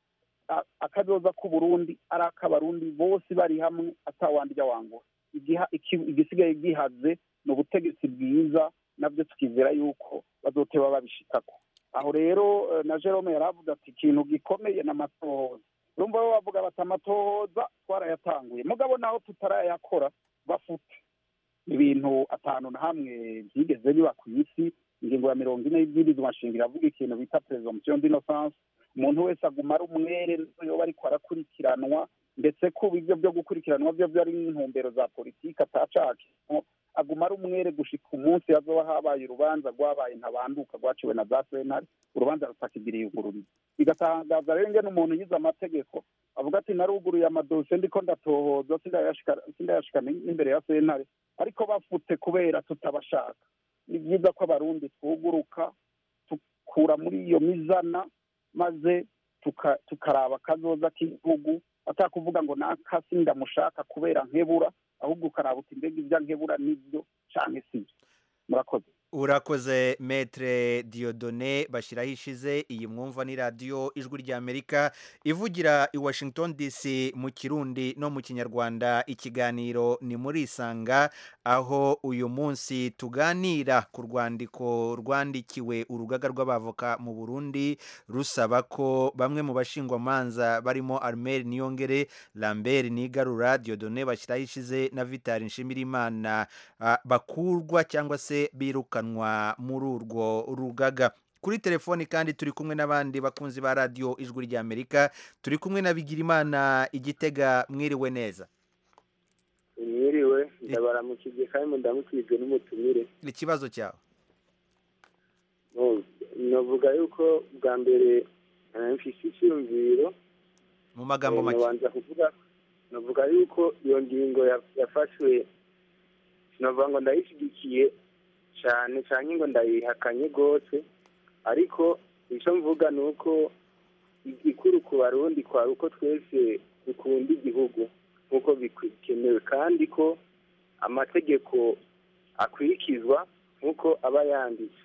a- akazoza k'uburundi ari ak'abarundi bose bari hamwe atawandi ijya wangura Igiha- iki- igisigaye gihaze ni ubutegetsi bwiza nabyo tukizera yuko bazoteba babishikako aho rero eh, na jerome yari avuga ati ikintu gikomeye ni amatohoza urumva bo bavuga bati amatohoza twarayatanguye mugabo naho tutarayakora bafute ibintu atanu na hamwe byigeze biba ku isi ingingo ya mirongo ine y'ibwirizwa nshingiro avuga ikintu bita presomption d'innocence umuntu wese aguma ari umwere yoba ariko arakurikiranwa ndetse kuba ibyo byo gukurikiranwa byo byo ari intumbero za politiki atacakimo aguma ari umwere gushika umunsi hazoba habaye urubanza rwabaye ntabanduka rwaciwe na za sentare urubanza rutakigiriye ugururiza bigatangaza rero ngene umuntu yize amategeko avuga ati naruguruye amadosiye ndiko ndatohoza sindayashika sindayashika n'imbere ya sentare ariko bafute kubera tutabashaka ni byiza ko abarundi twuguruka tukura muri iyo mizana maze tuka- tukaraba akazoza k'igihugu atakuvuga ngo nakasi ndamushaka kubera nkebura ahubwo ukaraba uti mbega ibyo nkebura nibyo canke sibyo murakoze urakoze metre diodone bashyiraho ishize iyi mwumva ni radiyo ijwi ry'amerika ivugira i washington dc mu kirundi no mu kinyarwanda ikiganiro ni muri isanga aho uyu munsi tuganira ku rwandiko rwandikiwe urugaga rw'abavoka mu burundi rusaba ko bamwe mu bashingwamanza barimo armel niyongere lambert nigarura diodone bashyiraho ishize na vitali nshimirimana ah, bakurwa cyangwa se birukanwa muri urwo rugaga kuri telefoni kandi turi kumwe n'abandi bakunzi ba radiyo ijwi ry'amerika turi kumwe na bigirimana igitega mwiriwe neza mwiriwe ndabaramukije kandi ndamukijwe n'umutumire ikibazo cyawe No, navuga yuko bwa mbere eh, mfise icyumviro mu magambo Eh, make nabanza kuvuga navuga yuko iyo ngingo ya- yafashwe sinavuga ngo ndayishyigikiye cyane cyane ngo ndayihakanye rwose ariko icyo mvuga ni uko igikuru ku barundi kwa uko twese dukunda igihugu nk'uko bikenewe kandi ko amategeko akurikizwa nk'uko aba yanditse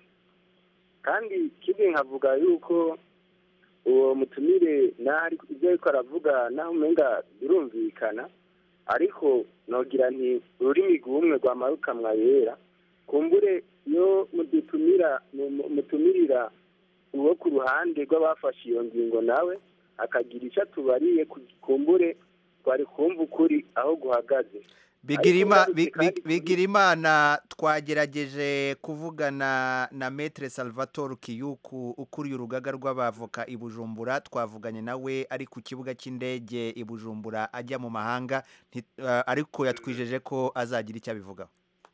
kandi kimwe nkavuga yuko uwo mutumire naho ibyo ariko aravuga naho umenga birumvikana ariko nogira nti ururimi rw'umwe rwamarukamwa yera kumbure iyo mudutumira mu- mutumirira uwo ku ruhande rw'abafashe iyo ngingo nawe akagira icyo atubariye ku- kumbure twari kumva ukuri aho guhagaze Bigirima- Ariko Bi- ngarutse kandi Bi- bigirimana twagerageje kuvugana na metre salvatore kiyuku ukuriye urugaga rw'abavoka i bujumbura twavuganye nawe ari ku kibuga cy'indege i bujumbura ajya mu mahanga nti- eh, ariko yatwijeje ko azagira icyo abivugaho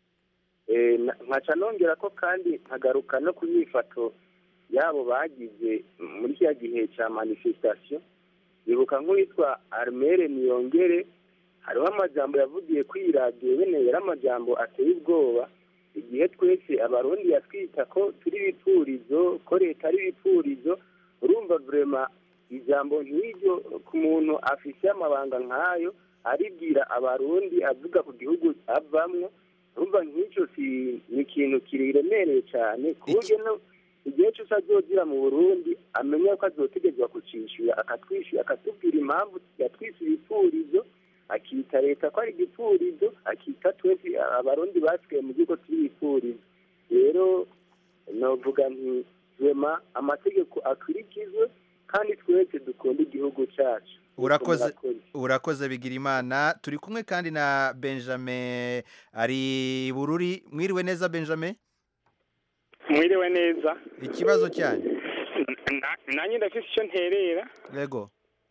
Eh, na- nkaca nongera ko kandi nkagaruka no ku myifato yabo bagize muri kiriya gihe cya manifestation bibuka nk'uwitwa armere niyongere hariho amajambo yavugiye kuri iyi radiyo bene yari amajambo ateye ubwoba igihe twese abarundi yatwita ko turi ibipfurizo ko leta ari ibipfurizo urumva vrema ijambo nk'iryo ku muntu afise amabanga nk'ayo aribwira abarundi avuga ku gihugu avamwo urumva nk'icyo si ni ikintu kiremereye cyane ku buryo no igihe cyose azogira mu burundi amenya ko azotegezwa kucishyura akatwishyura akatubwira impamvu yatwise ibipfurizo akita leta ko ari igipfurizo akita twese abarundi basigaye mu gihugu turi ibipfurizo rero novuga nti rema amategeko akurikizwe kandi twese dukunda igihugu cyacu urakoze Murakoze. urakoze bigirimana turi kumwe kandi na benjamin ari bururi mwiriwe neza benjamin mwiriwe neza ikibazo cyanyu Na- nanjye ndafite icyo nterera yego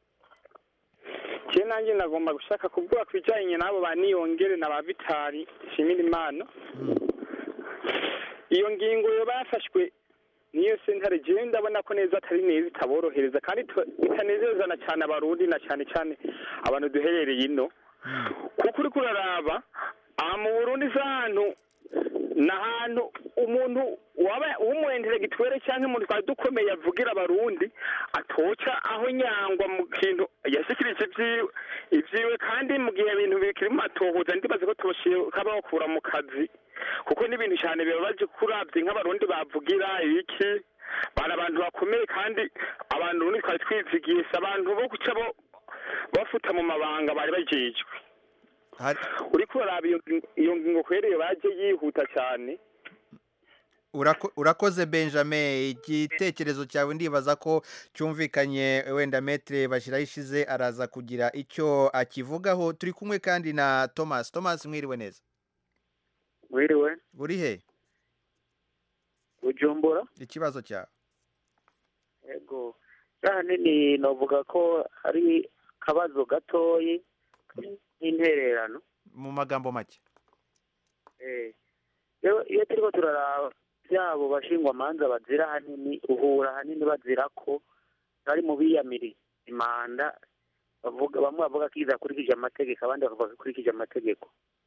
je nanjye nagomba gushaka kuvuga ku bijyanye n'abo ba niyongere na ba vitali nshimira imana iyo ngingo yo bafashwe niyo sentare jewe ndabona ko neza atari neza itaborohereza kandi tu- itanezezana cyane abarundi na cyane cyane abantu duherereye ino kuko uriko uraraba aha mu burundi si ahantu ni ahantu umuntu waba w'umuenteregitwere cyangwa umuntu twari dukomeye avugira abarundi atoca aho nyangwa mu kintu yashikirije ibyiwe ibyiwe kandi mu gihe ibintu bikiri mu matohoza ndibaze ko tubashiye kabakura mu kazi kuko n'ibintu cyane bibabaje kurabye nk'abarundi bavugira ibiki bari abantu bakomeye kandi abantu ubundi twari twizigiye si abantu bo guca bo bafuta mu mabanga bari bajejwe uriko uraraba iyo ngingo- iyo ngingo kwereye baje yihuta cyane Urako- urakoze benjamin igitekerezo cyawe ndibaza ko cyumvikanye wenda metere bashyiraho ishize araza kugira icyo akivugaho turi kumwe kandi na thomas thomas mwiriwe neza mwiriwe buri he bujumbura ikibazo cyawe yego ahanini navuga ko hari akabazo gatoyi nk'intererano mu magambo make Eh, iyo iyo turiko turaraba byabo bashingwamanza bazira ahanini uhura ahanini bazira ko bari mu biyamiri imanda bavuga bamwe bavuga ko idakurikije amategeko abandi bavuga ko ikurikije amategeko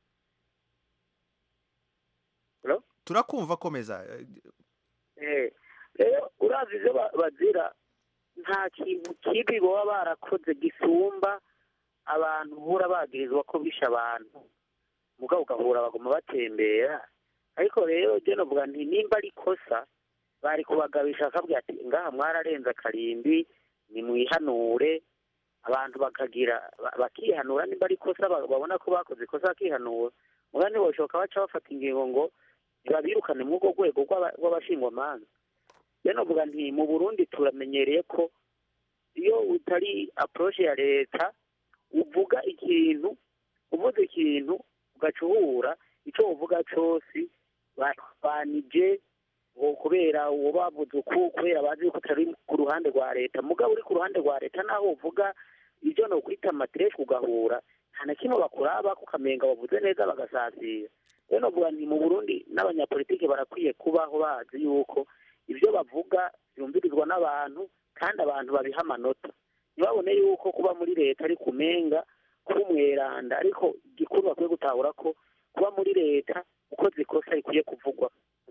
turakumva komeza Eh, rero uravye ivyo ba- bazira nta kintu kibi baba barakoze gisumba abantu uhura bagirizwa ko bishe abantu mugabo ugahura baguma batembera ariko rero je novuga nti nimba ari ikosa bari kubagabisha bakabwira ati ngaha mwararenze akarimbi nimwihanure abantu bakagira ba- bakihanura nimba ari ikosa ba- babona ko bakoze ikosa bakihanura muga ntiboshoka baca bafata ingingo ngo ntibabirukane muri urwo rwego rw'aba- rw'abashingwamanza rero novuga nti mu burundi turamenyereye ko iyo utari approche ya leta uvuga ikintu uvuze ikintu ugaca uhura icyo uvuga cyose barwanije ngo kubera uwo bavuze uku kubera bazi ko utari ku ruhande rwa leta mugabo uri ku ruhande rwa leta naho uvuga ibyo no kwita amatereshi ugahura nta na kimwe bakuraba kukamenga bavuze neza bagasasira rero novuga nti mu burundi n'abanyapolitiki barakwiye kubaho bazi yuko ibyo bavuga byumvirizwa n'abantu kandi abantu babiha amanota ntibabone yuko kuba muri leta ari kumenga kuba umweranda ariko igikuru bakwiye gutahura ko kuba muri leta ukoze ikosa rikwiye kuvugwa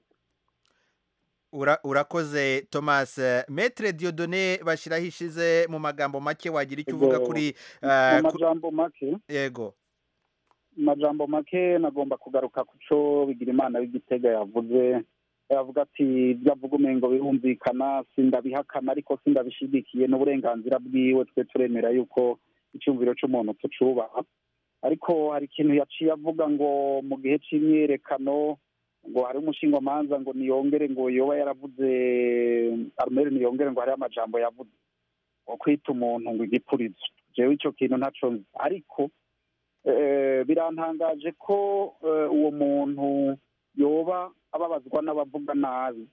Ura- urakoze thomas metere diodone bashyiraho ishize mu magambo make wagira icyo uvuga Ego, kuri mu eh, ku- majambo make yego mu majambo make nagomba kugaruka ku cyo bigira imana w'igitega yavuze yavuga ati ibyo avuga umengo birumvikana sindabihakana ariko sindabishigikiye n'uburenganzira bwiwe twe turemera yuko icyumviro cy'umuntu tucubaha ariko hari ikintu yaciye avuga ngo mu gihe cy'imyerekano ngo hari umushingwamanza ngo niyongere ngo yoba yaravuze arumeri niyongere ngo hariho amajambo yavuze ngo kwita umuntu ngo igipurizo jewe icyo kintu ntaco nzi ariko eh, birantangaje ko eh, uwo muntu yoba ababazwa n'abavuga nabi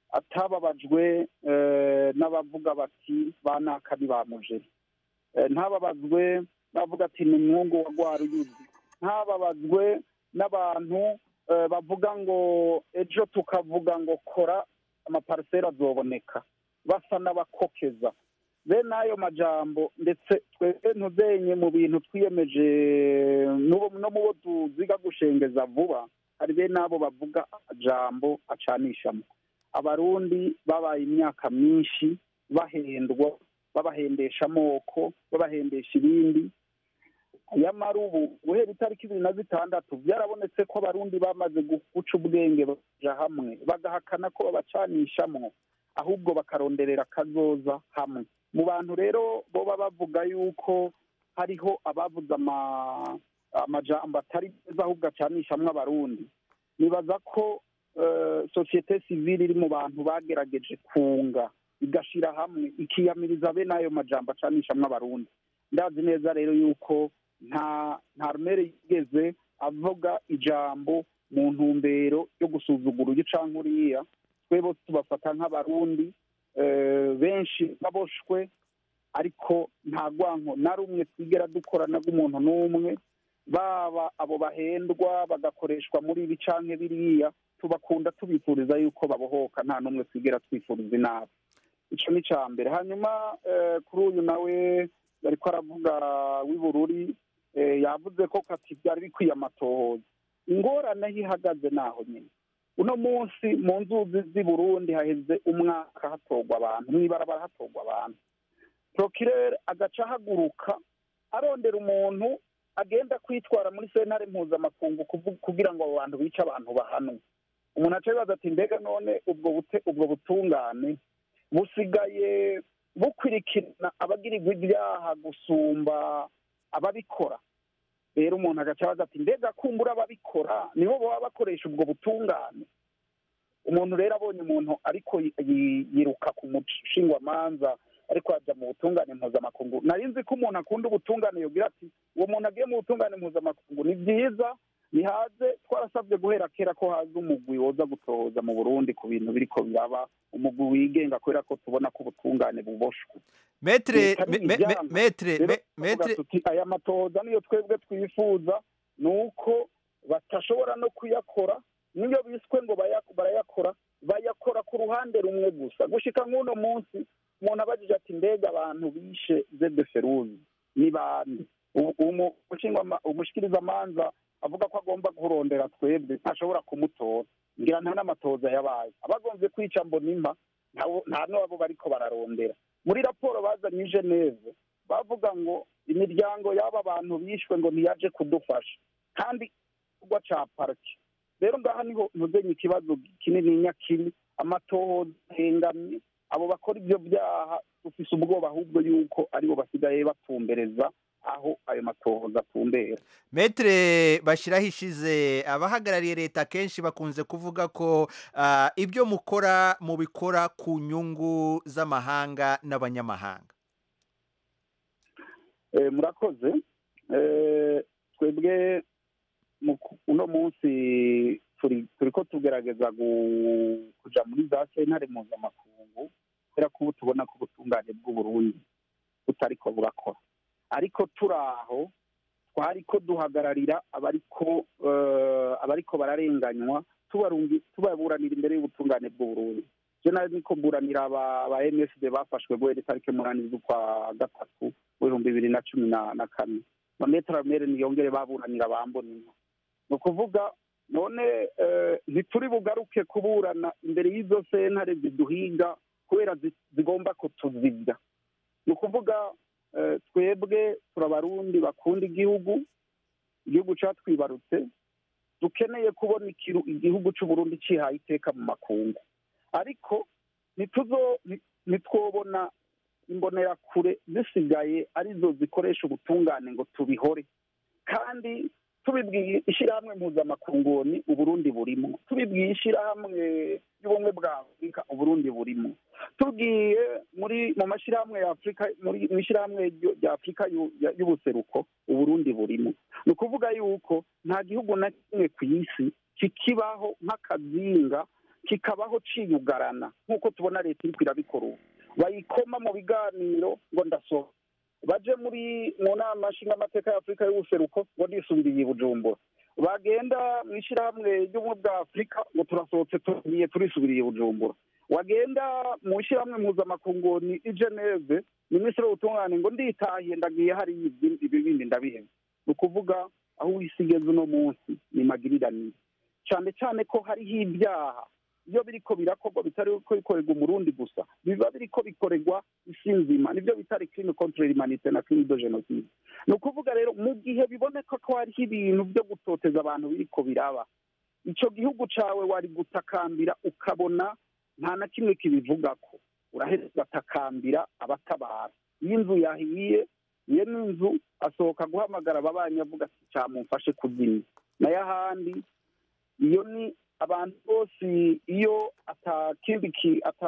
atababajwe eh, n'abavuga bati banaka ntibamujere Eh, ntababazwe n'abavuga ati ni mwungu wa rwaruyuzi ntababazwe n'abantu eh, bavuga ngo ejo tukavuga ngo kora amapariseri azoboneka basa n'abakokeza bene ayo majambo ndetse twebwe ntuzenye mu bintu twiyemeje n'ubu- no mu bo tuziga gushengeza vuba hari bene abo bavuga amajambo acanishamo abarundi babaye imyaka myinshi bahendwa babahendesha amoko babahendesha ibindi nyamara ubu guhera itariki ibiri na zitandatu byarabonetse ko abarundi bamaze gu- guca ubwenge baja hamwe bagahakana ko babacanishamwo ahubwo bakaronderera akazoza hamwe mu bantu rero boba bavuga yuko hariho abavuze ama- amajambo atari meza ahubwo acanishamwo abarundi nibaza ko eh, sosiyete sivile iri mu bantu bagerageje kunga igashira hamwe ikiyamiriza bene ayo majambo acanishamwo abarundi ndazi neza rero yuko nta nta rumere yigeze avuga ijambo mu ntumbero yo gusuzugura uyu canke uriya twe bose tubafata nk'abarundi eh, benshi baboshwe ariko nta rwanko na rumwe twigera dukorana rw'umuntu n'umwe baba abo bahendwa bagakoreshwa muri ibi canke biriya tubakunda tubifuriza yuko babohoka nta n'umwe twigera twifuriza inabi ico ni ica mbere hanyuma eh, kuri uyu nawe yariko aravuga w'ibururi eh, yavuze ko kati byari bikwiye amatohoza ingorane aho ihagaze naho nyine uno munsi mu nzuzi z'i burundi haheze umwaka hatorwa abantu mw'ibarabara hatorwa abantu prokirere agaca ahaguruka arondera umuntu agenda kwitwara muri sentare mpuzamakungu kuvu- kugira ngo abo bantu bice abantu bahanwe umuntu aca yibaza ati mbega none ubwo bute ubwo butungane busigaye bukurikirana abagirirwa ibyaha gusumba ababikora rero umuntu agaca abaza ati mbega kumbura ababikora nibo baba bakoresha ubwo butungane umuntu rero abonye umuntu ariko yi- yi- yiruka ku mushingwamanza ariko ajya mu butungane mpuzamakungu nari nzi ko umuntu akunda ubutungane yogira ati uwo muntu agiye mu butungane mpuzamakungu ni byiza nihaze twarasabye guhera kera ko haza umugwi woza gutohoza mu burundi ku bintu biriko biraba umugwi wigenga kubera ko tubona ko ubutungane buboshwe metre Leta me- me- me- n'ibyanga. metre Rero me- tuvuga metre tuti aya matohoza niyo twebwe twifuza ni uko batashobora no kuyakora niyo biswe ngo baya- barayakora bayakora ku ruhande rumwe gusa gushika nk'uno munsi umuntu abajije ati mbega abantu bishe zede feruzi ni bande Ubu- umu- umushingwama- umushikirizamanza avuga ko agomba kurondera twebwe ntashobora kumutora ngira nta n'amatoza yabaye abagombye kwica mbonimpa ntawo- nta n'abo bariko bararondera muri raporo bazanye i geneve bavuga ngo imiryango y'aba bantu bishwe ngo ntiyaje kudufasha kandi igikorwa ca pariki rero ngaha niho ntuzenye ikibazo kinini nyakiri amatohoza ahengamye abo bakora ibyo byaha dufise ubwoba ahubwo yuko aribo basigaye batumbereza aho ayo matohoza atumbera metre bashyiraho ishize abahagarariye leta kenshi bakunze kuvuga ko ah, ibyo mukora mubikora ku nyungu z'amahanga n'abanyamahanga Eh, murakoze Eh, twebwe mu ku- uno munsi turi turiko tugerageza gu- kuja muri za sentare mpuzamakungu kubera ko ubu tubona ko ubutungane bw'uburundi butariko burakora ariko turi aho twariko duhagararira abariko eh, abariko bararenganywa tubarungi- tubaburanira imbere y'ubutungane bw'uburundi je nari niko mburanira aba aba MSD bafashwe guhera itariki umunani z'ukwa gatatu w'ibihumbi bibiri na cumi na na kane mametra mere niyongere baburanira bambonina ni ukuvuga none eh, ntituri bugaruke kuburana imbere y'izo sentare ziduhiga kubera zi- zigomba kutuzibya ni ukuvuga eh, twebwe turabarundi bakunda igihugu igihugu catwibarutse dukeneye kubona ikiru- igihugu c'uburundi cihaye iteka mu makungu ariko ntituzo nti- ntitwobona imbonerakure zisigaye arizo zikoresha ubutungane ngo tubihore kandi tubibwiye ishyirahamwe mpuzamakungu ni uburundi burimo tubibwiye ishyirahamwe y'ubumwe bwa afurika uburundi burimo tubwiye muri mu mashyirahamwe ya afurika muri mu ishyirahamwe ryo- rya afurika y'u- ya- y'ubuseruko uburundi burimo ni ukuvuga yuko nta gihugu na kimwe ku isi kikibaho nk'akazinga kikabaho ciyugarana nk'uko tubona leta iriko irabikora ubu bayikoma mu biganiro ngo ndasohoka baje muri mu nama nshingamateka ya afurika y'ubuseruko ngo nisubiriye i bujumbura bagenda mu ishyirahamwe ry'ubumwe bwa afurika ngo turasohotse tugiye turisubiriye i bujumbura wagenda mu ishyirahamwe mpuzamakungu ni i geneve minisitiri w'ubutungane ngo nditahiye ndagiye hari ibi ibi bindi ndabiheba ni ukuvuga aho isi igeze uno munsi ni magiriranire cyane cyane ko hariho ibyaha iyo biriko birakorwa bitari ko bikorerwa umurundi gusa biba biriko bikorerwa isi nzima nibyo bita crime contre l'humanité na crime de genocide ni ukuvuga rero mu gihe biboneka ko hariho ibintu byo gutoteza abantu biriko biraba ico gihugu cawe wari gutakambira ukabona nta na kimwe kibivugako uraheza ugatakambira abatabara iyo inzu yahiye iyo n'inzu asohoka guhamagara ababanyi avuga ati camumfashe kuzimya nayo ahandi iyo ni abantu bose iyo atakindi ki ata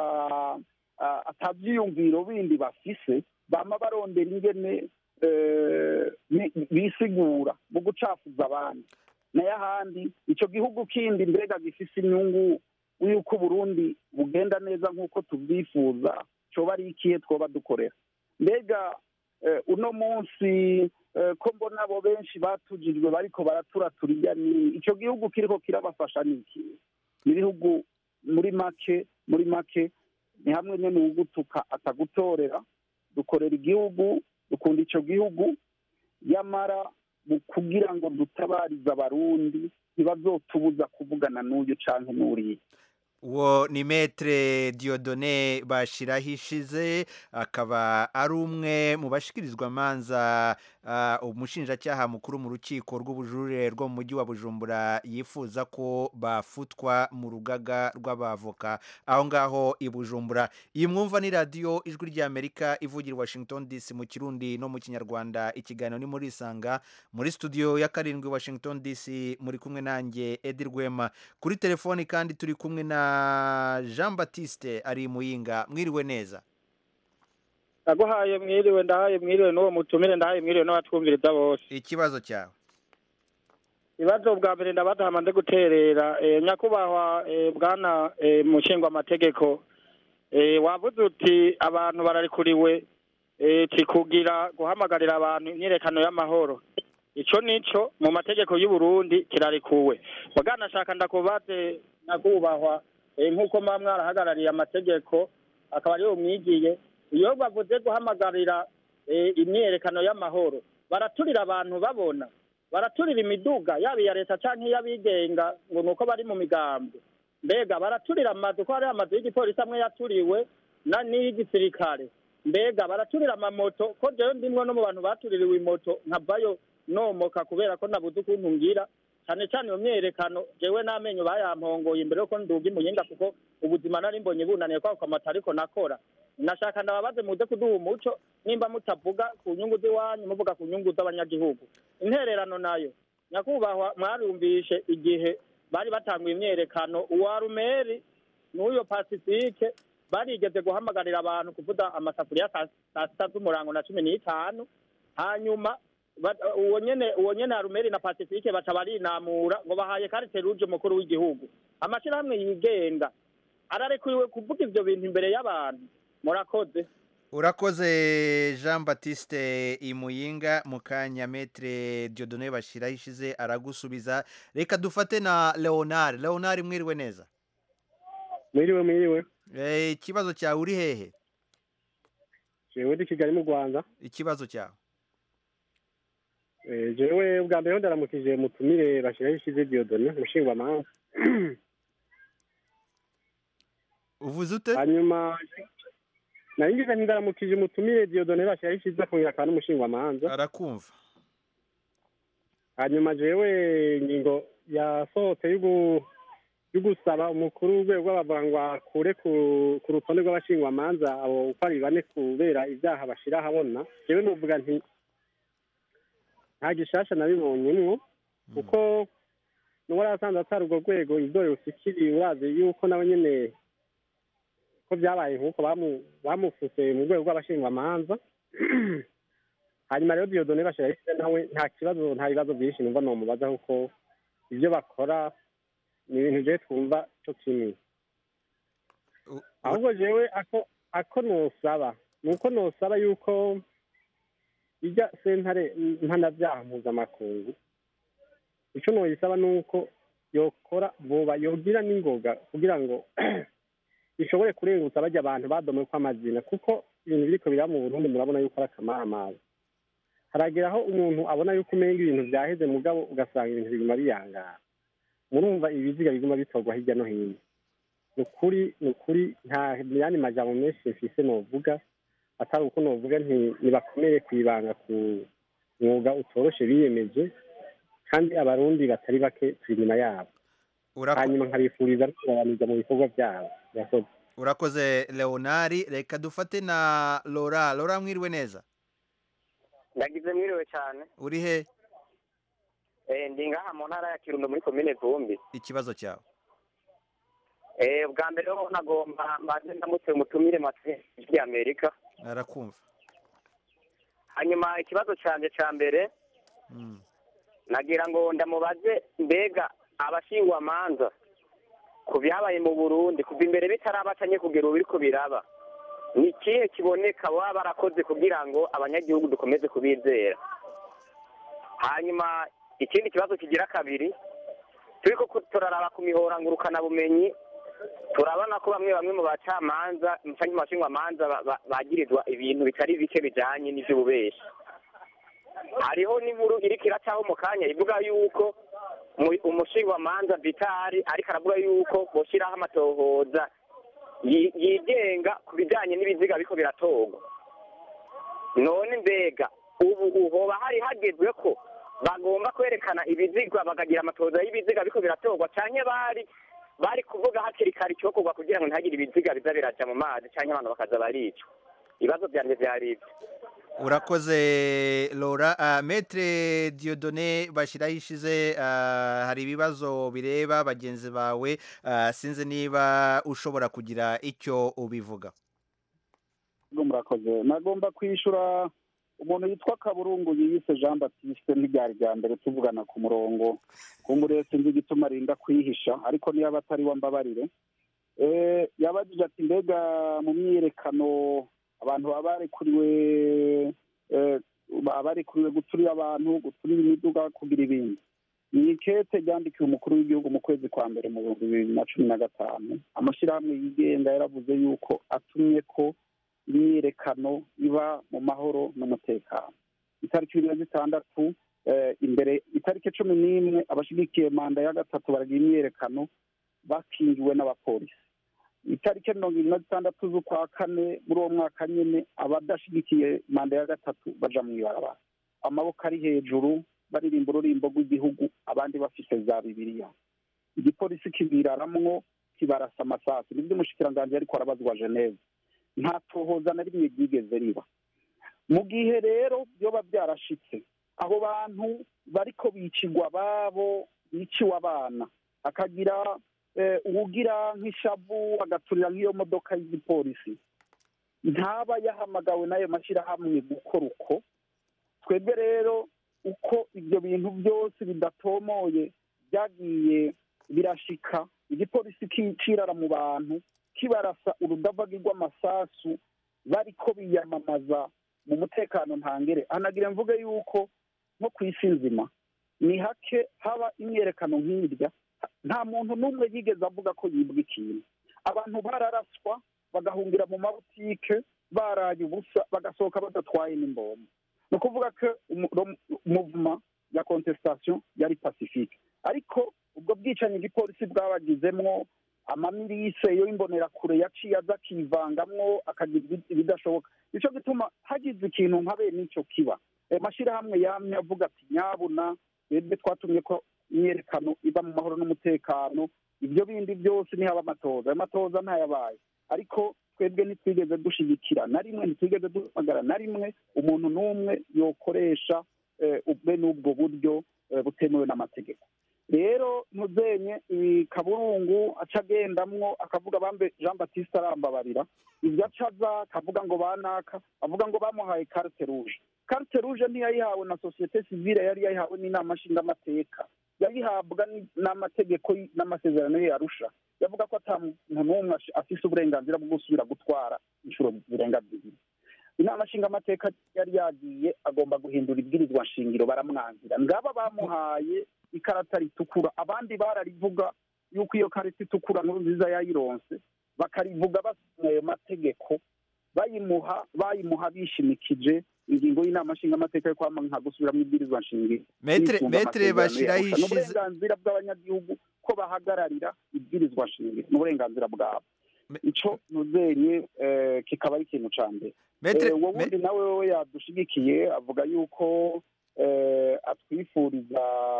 a- atavyiyumviro bindi bafise bama barondera ingene eh, bi- bisigura mu gucafuza abandi nayo ahandi ico gihugu kindi mbega gifise inyungu yuko uburundi bugenda neza nk'uko tubyifuza coba ari ikihe twoba dukorera mbega eh, uno munsi eh, ko mbona abo benshi batujijwe bariko baraturaturira ni ico gihugu kiriko kirabafasha ni iki ni ibihugu muri make muri make ni hamwe nyene uwugutuka atagutorera dukorera igihugu dukunda ico gihugu yamara mu kugira ngo dutabarize abarundi ntibazotubuza kuvugana n'uyu canke n'uriya uwo ni metre diodone bashyiraho ishize akaba ari umwe mu bashyikirizwa amanza ah, umushinjacyaha mukuru mu rukiko rw'ubujurire rwo mu mujyi wa bujumbura yifuza ko bafutwa mu rugaga rw'abavoka aho ngaho i bujumbura iyi mwumva ni radiyo ijwi ry'amerika ivugira i washington dc mu kirundi no mu kinyarwanda ikiganiro ni muri isanga muri studio ya karindwi washington dc muri kumwe nanjye edi rwema kuri telefoni kandi turi kumwe na jean batiste ari muyinga mwiriwe neza ndaguhaye mwiriwe ndahaye mwiriwe n'uwo mutumire ndahaye mwiriwe n'abatwumviriza bose ikibazo cyawe ibibazo bwa mbere ndabatama nde guterera eh, nyakubahwa eh, bwana eh, mushingwamategeko eh, wavuze uti abantu bararikuriwe eh, ti kugira guhamagarira abantu imyirekano y'amahoro ico nico mu mategeko y'u Burundi kirarikuwe bwana shaka ndakubaze nyakubahwa eh, nk'uko muba mwarahagarariye amategeko akaba ariyo mwigiye iyo bavuze guhamagarira eh, imyiyerekano y'amahoro baraturira abantu babona baraturira imiduga yaba iya leta canke iy'abigenga ngo nuko bari mu migambi mbega baraturira amazu ko hariho amazu y'igipolisi amwe yaturiwe na n'iy'igisirikare mbega baraturira amamoto ko jewe ndimwe no mu bantu batuririwe imoto nkavayo nomoka kubera ko nabuze ukuntu ngira cane cane iyo myerekano jewe n'amenyo bayampongoye imbere yuko nduga imuyinga kuko ubuzima nari mbonye bunaniye kwako kamata ariko nakora nashaka ndababaze muze kuduha umuco nimba mutavuga ku nyungu z'iwanyu muvuga ku nyungu z'abanyagihugu intererano nayo nyakubahwa mwarumvishe igihe bari batanguye imyerekano uwa rumeri n'uyo pasifike barigeze guhamagarira abantu kuvuza amasafuriya saa saa sita z'umurango na cumi n'itanu hanyuma ba- uwo nyene uwo nyene arumeri na pasifike baca barinamura ngo bahaye karite ruje umukuru w'igihugu amashirahamwe yigenga ararekuriwe kuvuga ivyo bintu imbere y'abantu murakoze urakoze jean batiste imuyinga mu kanya metre diodone bashyiraho ishize aragusubiza reka dufate na leonard leonard mwiriwe neza mwiriwe mwiriwe Eh, ikibazo cyawe uri hehe jewe ndi kigali mu rwanda ikibazo cyawe Eh, jewe ubwa mbere ho ndaramukije mutumire bashyiraho ishize diodone umushingwamanza uvuze ute hanyuma nari ngize nti ndaramukije umutumire diodone bashyiraho ishize akongera akaba n'umushingwamanza arakumva hanyuma jewe ingingo yasohotse y'ugu- yo gusaba umukuru w'urwego rw'abavoka ngo akure ku ku rutonde rw'abashingwamanza abo uko ari bane kubera ibyaha bashira ahabona jewe nuvuga nti nta gishasha nabibonyemwo kuko n'uwari asanzwe atari urwo rwego ibyo rusikiriye urazi yuko nawe nyene ko byabaye nk'uko bamu- bamufuse mu rwego rw'abashingwamanza hanyuma rero diyodone bashira nawe nta kibazo nta bibazo byinshi numva nomubaza kuko ibyo bakora ni ibintu jewe twumva cyo kimwe ahubwo jewe ako ako nosaba ni uko nosaba yuko ijya sentare mpanabyaha mpuzamakungu icyo noyisaba ni uko yokora vuba yogira n'ingoga kugira ngo ishobore kurengutsa bajya abantu badomewe amazina kuko ibintu biriko biraba mu burundi murabona yuko ari akamamaza haragera aho umuntu abona yuko umenga ibintu byaheze mugabo ugasanga ibintu biguma biyangara murumva ibiziga biguma bitorwa hirya no hino ni ukuri ni ukuri nta yandi majambo menshi mfise novuga atari uko novuga nti nibakomere ku ibanga ku mwuga utoroshe biyemeje kandi abarundi batari bake turi inyuma yabo hanyuma nkabifuriza no kubaraniriza mu bikorwa byabo murakoze urakoze leonard reka dufate na lora lora mwiriwe neza ndagize mwiriwe cyane uri he Eh, ndi ngaha mu ntara ya kirundo muri komine vumbi ikibazo cyawe Eh, bwa mbere ho nagomba mbanze ndamutse umutumire matwi amerika arakumva hanyuma ikibazo cyanjye cya mbere nagira ngo ndamubaze mbega abashingwamanza ku byabaye mu burundi kuva imbere bitarabacanye kugera ubu biriko biraba ni ikihe kiboneka baba barakoze kugira ngo abanyagihugu dukomeze kubizera hanyuma ikindi kibazo kigira kabiri turiko ku- turaraba ku mihora ngurukanabumenyi turabona ko bamwe bamwe mu bacamanza canke mu bashingwamanza ba- ba- bagirizwa ibintu bitari bike bijanye n'ivy'ububeshi hariho n'inkuru iriko iracaho mu kanya ivuga yuko mu- umushingwamanza vitari ariko aravuga yuko boshiraho amatohoza yigenga ku bijyanye n'ibiziga biko biratorwa none mbega ubu hoba hari hagezwe ko bagomba kwerekana ibiziga bakagira amatoza y'ibiziga ariko biratorwa cyane bari bari kuvuga hakiri kare icyokorwa kugira ngo ntihagire ibiziga biza biraja mu mazi cyangwa abantu bakaza baricwa ibibazo byanjye byari ibyo urakoze Laura uh, metre Dieudonné bashyiraho ishize uh, hari ibibazo bireba bagenzi bawe uh, sinzi niba ushobora kugira icyo ubivuga murakoze nagomba kwishyura umuntu yitwa kaburungu yiyise jean batiste ntibyari bya mbere tuvugana ku murongo kumbure sinzi igituma arinda kwihisha ariko niyo aba atari mbabarire yabajije ati mbega mu myiyerekano abantu baba barekuriwe baba barekuriwe guturira abantu guturira imiduga kugira ibindi ni ikete ryandikiwe umukuru w'igihugu mu kwezi kwa mbere mu bihumbi bibiri na cumi na gatanu amashyirahamwe yigenga yaravuze yuko atumye ko imyiyerekano iba mu mahoro n'umutekano itariki bibiri na zitandatu imbere itariki cumi n'imwe abashyigikiye manda ya gatatu baragira imyiyerekano bakingiwe n'abapolisi itariki mirongo irindwi na zitandatu z'ukwa kane muri uwo mwaka nyine abadashyigikiye manda ya gatatu baja mu ibarabara amaboko ari hejuru baririmba ururimbo rw'igihugu abandi bafite za bibiliya igipolisi kibiraramwo kibarasa amasasu nibyo umushikiranganji ariko arabazwa geneve nta tohoza na rimwe ryigeze riba mu gihe rero byoba byarashitse abo bantu bariko bicigwa babo biciwe abana akagira uwugira nk'ishavu agaturira nk'iyo modoka y'igipolisi ntaba yahamagawe n'ayo mashyirahamwe gukora uko twebwe rero uko ibyo bintu byose bidatomoye byagiye birashika igipolisi kicirara mu bantu kibarasa urudavagi rw'amasasu bariko biyamamaza mu mutekano ntangere hanagira mvuge yuko nko ku isi nzima ni hake haba imyerekano nk'irya nta muntu n'umwe yigeze avuga ko yibwa ikintu abantu bararaswa bagahungira mu mabutike baraye ubusa bagasohoka badatwaye n'imbombo ni ukuvuga ko umuvuma ya contestation yari pacifique ariko ubwo bwicanyi igipolisi bwabagizemwo amamirise yo imbonerakure yaciye aza akivangamwo akagira ibidashoboka nicyo gituma hagize ikintu nka bene icyo kiba amashyirahamwe yamye avuga ati nyabuna twebwe twatumye ko imyerekano iba mu mahoro n'umutekano ibyo bindi byose ntihaba amatoza ayo matoza ntayabaye ariko twebwe ntitwigeze dushyigikira na rimwe ntitwigeze duhamagara na rimwe umuntu n'umwe yokoresha bene ubwo buryo butemewe n'amategeko rero muzenye kaburungu aca agendamwo akavuga bambe jean batiste arambabarira ibyo aca aza akavuga ngo banaka avuga ngo bamuhaye carte rouge carte rouge ntiyayihawe na sosiyete sivile yari yayihawe n'inama nshingamateka yayihabwa n'amategeko n'amasezerano ye yarusha yavuga ko ata muntu n'umwe afise uburenganzira bwo gusubira gutwara inshuro zirenga zibiri inama nshingamateka yari yagiye agomba guhindura ibwirizwa nshingiro baramwangira ngaba bamuhaye ikarata ritukura abandi bararivuga yuko iyo karita itukura nkuru nziza yayironse bakarivuga basoma ayo mategeko bayimuha bayimuha bishimikije ingingo y'inama nshingamateka yo kwama nka gusubira mu ibwirizwa nshingiro metere bashyiraho ishize uburenganzira bw'abanyagihugu ko bahagararira ibwirizwa nshingiro ni uburenganzira bwabo ico nuzenye kikaba ari ikintu ca mbere uwo wundi nawe we yadushigikiye avuga yuko atwifuriza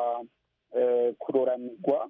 kuroranirwa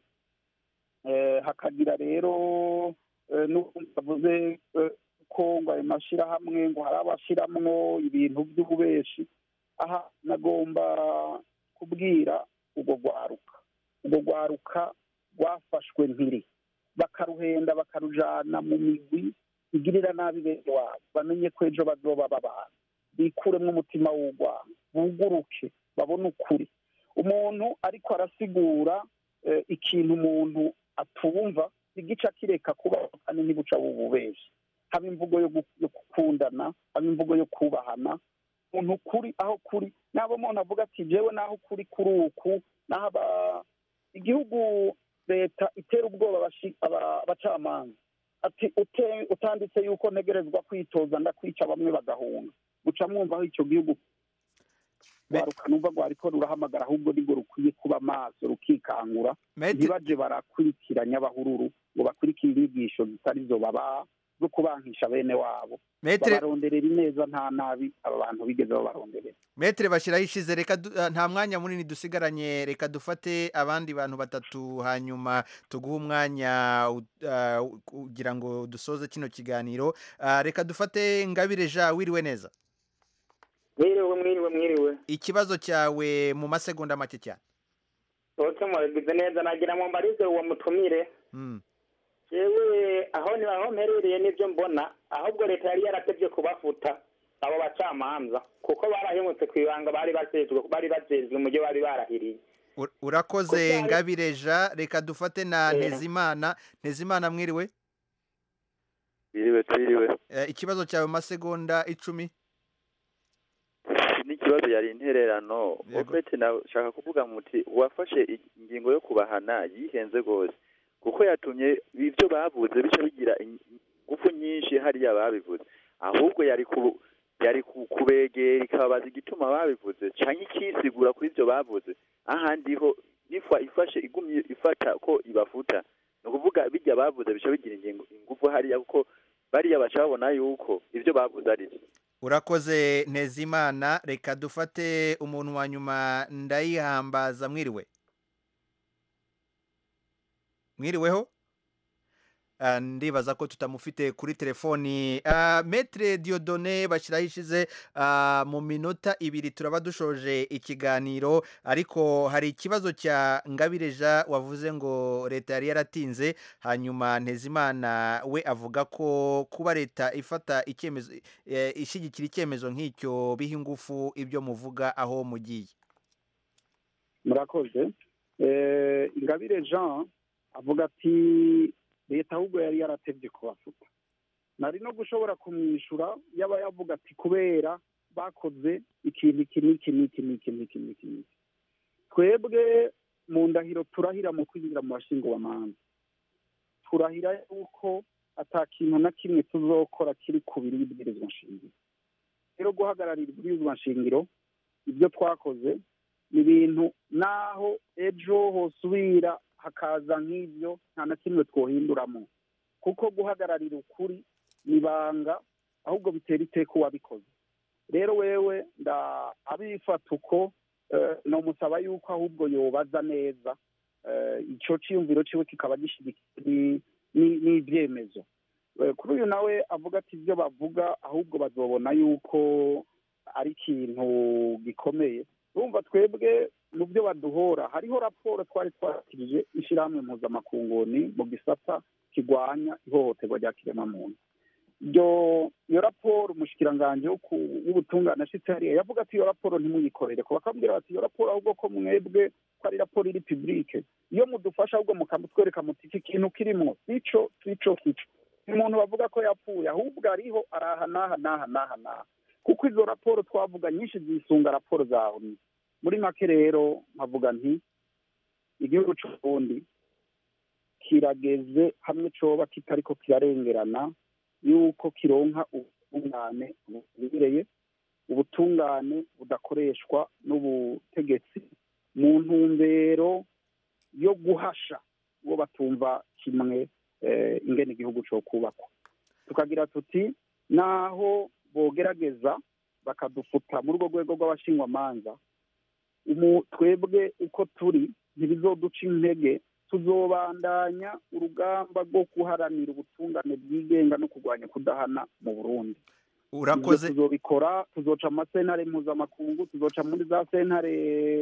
hakagira rero avuze ko ngo ayo mashyirahamwe ngo hari abashyiramo ibintu by'ububeshi aha nagomba kubwira urwo rwaruka urwo rwaruka rwafashwe mpiri bakaruhenda bakarujana mu migwi igirira nabi bene wabo bamenye ko ejo bazoba babana bikuremo umutima w'urwango buguruke babone ukuri umuntu ariko arasigura ikintu umuntu atumva igice akireka kuba kandi ntibuca bububeshi haba imvugo yo gukundana haba imvugo yo kubahana umuntu kuri aho kuri nabo umuntu avuga ati jewe naho kuri kuri uku naho igihugu leta itera ubwoba abacamanza ati utanditse yuko ntegerezwa kwitoza ndakwica bamwe bagahunga guca mwumva aho icyo gihugu rwaruka numva rwariko rurahamagara ahubwo nibwo rukwiye kuba maso rukikangura ntibaje barakurikiranya abahururu ngo bakurikire inyigisho zitari zo babaha zo kubankisha bene wabo Metre- babaronderera ineza nta nabi aba bantu bigeze babaronderera metere bashyiraho ishize reka du- ah, nta mwanya munini dusigaranye reka dufate abandi bantu batatu hanyuma tuguhe umwanya u- ah, kugira ngo dusoze kino kiganiro Ah, reka dufate ngabire ja wiriwe neza mwiriwe mwiriwe mwiriwe ikibazo cyawe mu masegonda make cyane bose muragize neza nagira ngo mbarize uwo mutumire Mm. jewe aho ni aho mperereye n'ibyo mbona ahubwo leta yari yaratevye kubafuta abo bacamanza kuko barahemutse ku ibanga bari bajejwe bari bajejwe mu byo bari barahiriye Ur- urakoze Kubyara- ngabire ja reka dufate na Eh. ntezimana ntezimana mwiriwe Biriwe twiriwe Eh, ikibazo cyawe mu masegonda icumi n'ikibazo yari intererano ofete nashaka kuvuga muti uwafashe ingingo yo kubahana yihenze rwose kuko yatumye ibyo bavuze bica bigira ingufu nyinshi hariya babivuze ahubwo yari ku yari ku- kubegera ikababaza igituma babivuze canke ikisigura kuri ibyo bavuze ahandi ho ifa ifashe igumye ifata ko ibafuta ni ukuvuga bijya bavuze bica bigira ingingo ingufu hariya kuko bariya baca babona yuko ibyo bavuze ari byo urakoze ntezimana reka dufate umuntu wa nyuma ndayihambaza mwiriwe mwiriweho Ah, ndibaza ko tutamufite kuri telefoni Ah, metre diodone bashyiraho ishize ah, mu minota ibiri turaba dushoje ikiganiro ariko hari ikibazo cya ngabireja wavuze ngo leta yari yaratinze hanyuma ntezimana we avuga ko kuba leta ifata icyemezo eh, ishyigikira icyemezo nk'icyo biha ingufu ibyo muvuga aho mugiye murakoze Eh, ingabire jean avuga ati leta ahubwo yari yaratevye kubafuta nari no gushobora kumwishyura yaba yavuga ati kubera bakoze ikintu iki n'iki n'iki n'iki n'iki n'iki n'iki twebwe mu ndahiro turahira mu kwinjira mu bashingobamanza turahira yuko ata kintu na kimwe tuzokora kiri ku biri ibwirizwa nshingiro rero guhagararira ibwirizwa nshingiro ibyo twakoze ni ibintu naho ejo hosubira hakaza nk'ibyo nta na kimwe twohinduramo kuko guhagararira ukuri ni ibanga ahubwo bitera iteka uwabikoze rero wewe nda abifata uko eh, nomusaba yuko ahubwo yobaza neza eh, ico ciyumviro ciwe kikaba gishyigikiwe ni- ni- n'ivyemezo Eh, kuri uyu nawe avuga ati ibyo bavuga ahubwo bazobona yuko ari ikintu gikomeye urumva twebwe mu byo baduhora hariho raporo twari twakirije ishyirahamwe mpuzamakunguni mu gisata kirwanya ihohoterwa rya kiremwamuntu iyo iyo raporo umushikiranganji wo ku- w'ubutungane ashitse hariya yavuga ati iyo raporo ntimuyikorere ko bakambwira bati iyo raporo ahubwo ko mwebwe ko ari raporo iri publike iyo mudufasha ahubwo mukamutwereka muti iki kintu kirimwo sico sico kico umuntu bavuga ko yapfuye ahubwo ariho araha n'aha n'aha n'aha n'aha kuko izo raporo twavuga nyinshi zisunga raporo za oni muri make rero nkavuga nti igihugu c'uburundi kirageze hamwe coba kitariko kirarengerana yuko kironka ubutungane bubereye ubutungane budakoreshwa n'ubutegetsi mu ntumbero yo guhasha uwo batumva kimwe eh, ingene igihugu co kubakwa tukagira tuti naho bogerageza bakadufuta muri urwo rwego rw'abashingwamanza umu- twebwe uko turi ntibizoduca intege tuzobandanya urugamba rwo guharanira ubutungane bwigenga no kurwanya kudahana mu burundi urakoze Ivyo tuzobikora tuzoca mu masentare mpuzamakungu tuzoca muri za sentare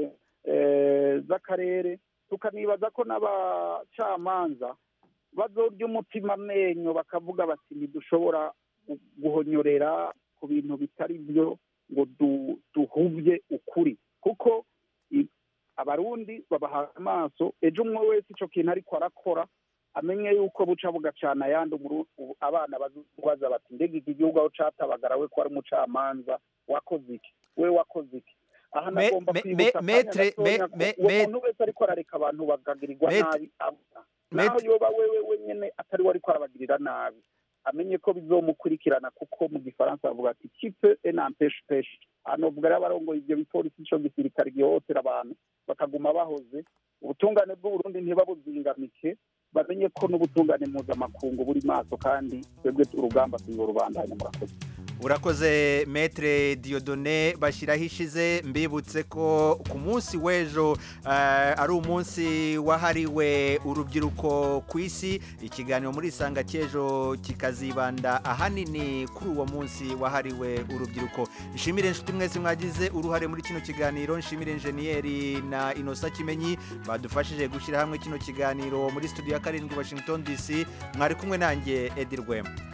eh, z'akarere tukanibaza ko n'abacamanza bazorya umutima amenyo bakavuga bati ntidushobora gu- guhonyorera ku bintu bitari byo ngo du- duhuvye ukuri kuko i- abarundi babahaye amaso ejo umwe wese ico kintu ariko arakora amenye yuko buca bugacana ayandi umuru- ubu abana bazubaza bati mbega iki gihugu aho catabagara we ko ari umucamanza wakoze iki we wakoze iki aha Me- nagomba me- kwibutsa me- akanya metre- gatonya me- ko me- uwo me- muntu wese ariko arareka abantu bakagirirwa Met- nabi abona naho Met- yoba wewe wenyene atari we ariko arabagirira nabi amenye ko bizomukurikirana kuko mu gifaransa bavuga ati kipe enampeshe peshe hanovuga rero abarongoye ivyo bipolisi ico gisirikare gihohotera abantu bakaguma bahoze ubutungane bw'uburundi ntibabuzingamike bamenye ko n'ubutungane mpuzamakungu buri maso kandi twebwe urugamba tuyo rubandanya murakoze urakoze metre diodone bashyiraho ishize mbibutse ko ku munsi w'ejo eh, ari umunsi wahariwe urubyiruko ku isi ikiganiro muri isanga cy'ejo kikazibanda ahanini kuri uwo munsi wahariwe urubyiruko nshimire inshuti mwese mwagize uruhare muri kino kiganiro nshimire injeniyeri na inosa kimenyi badufashije gushyira hamwe kino kiganiro muri studio ya karindwi washington dc mwari kumwe nanjye edi rwema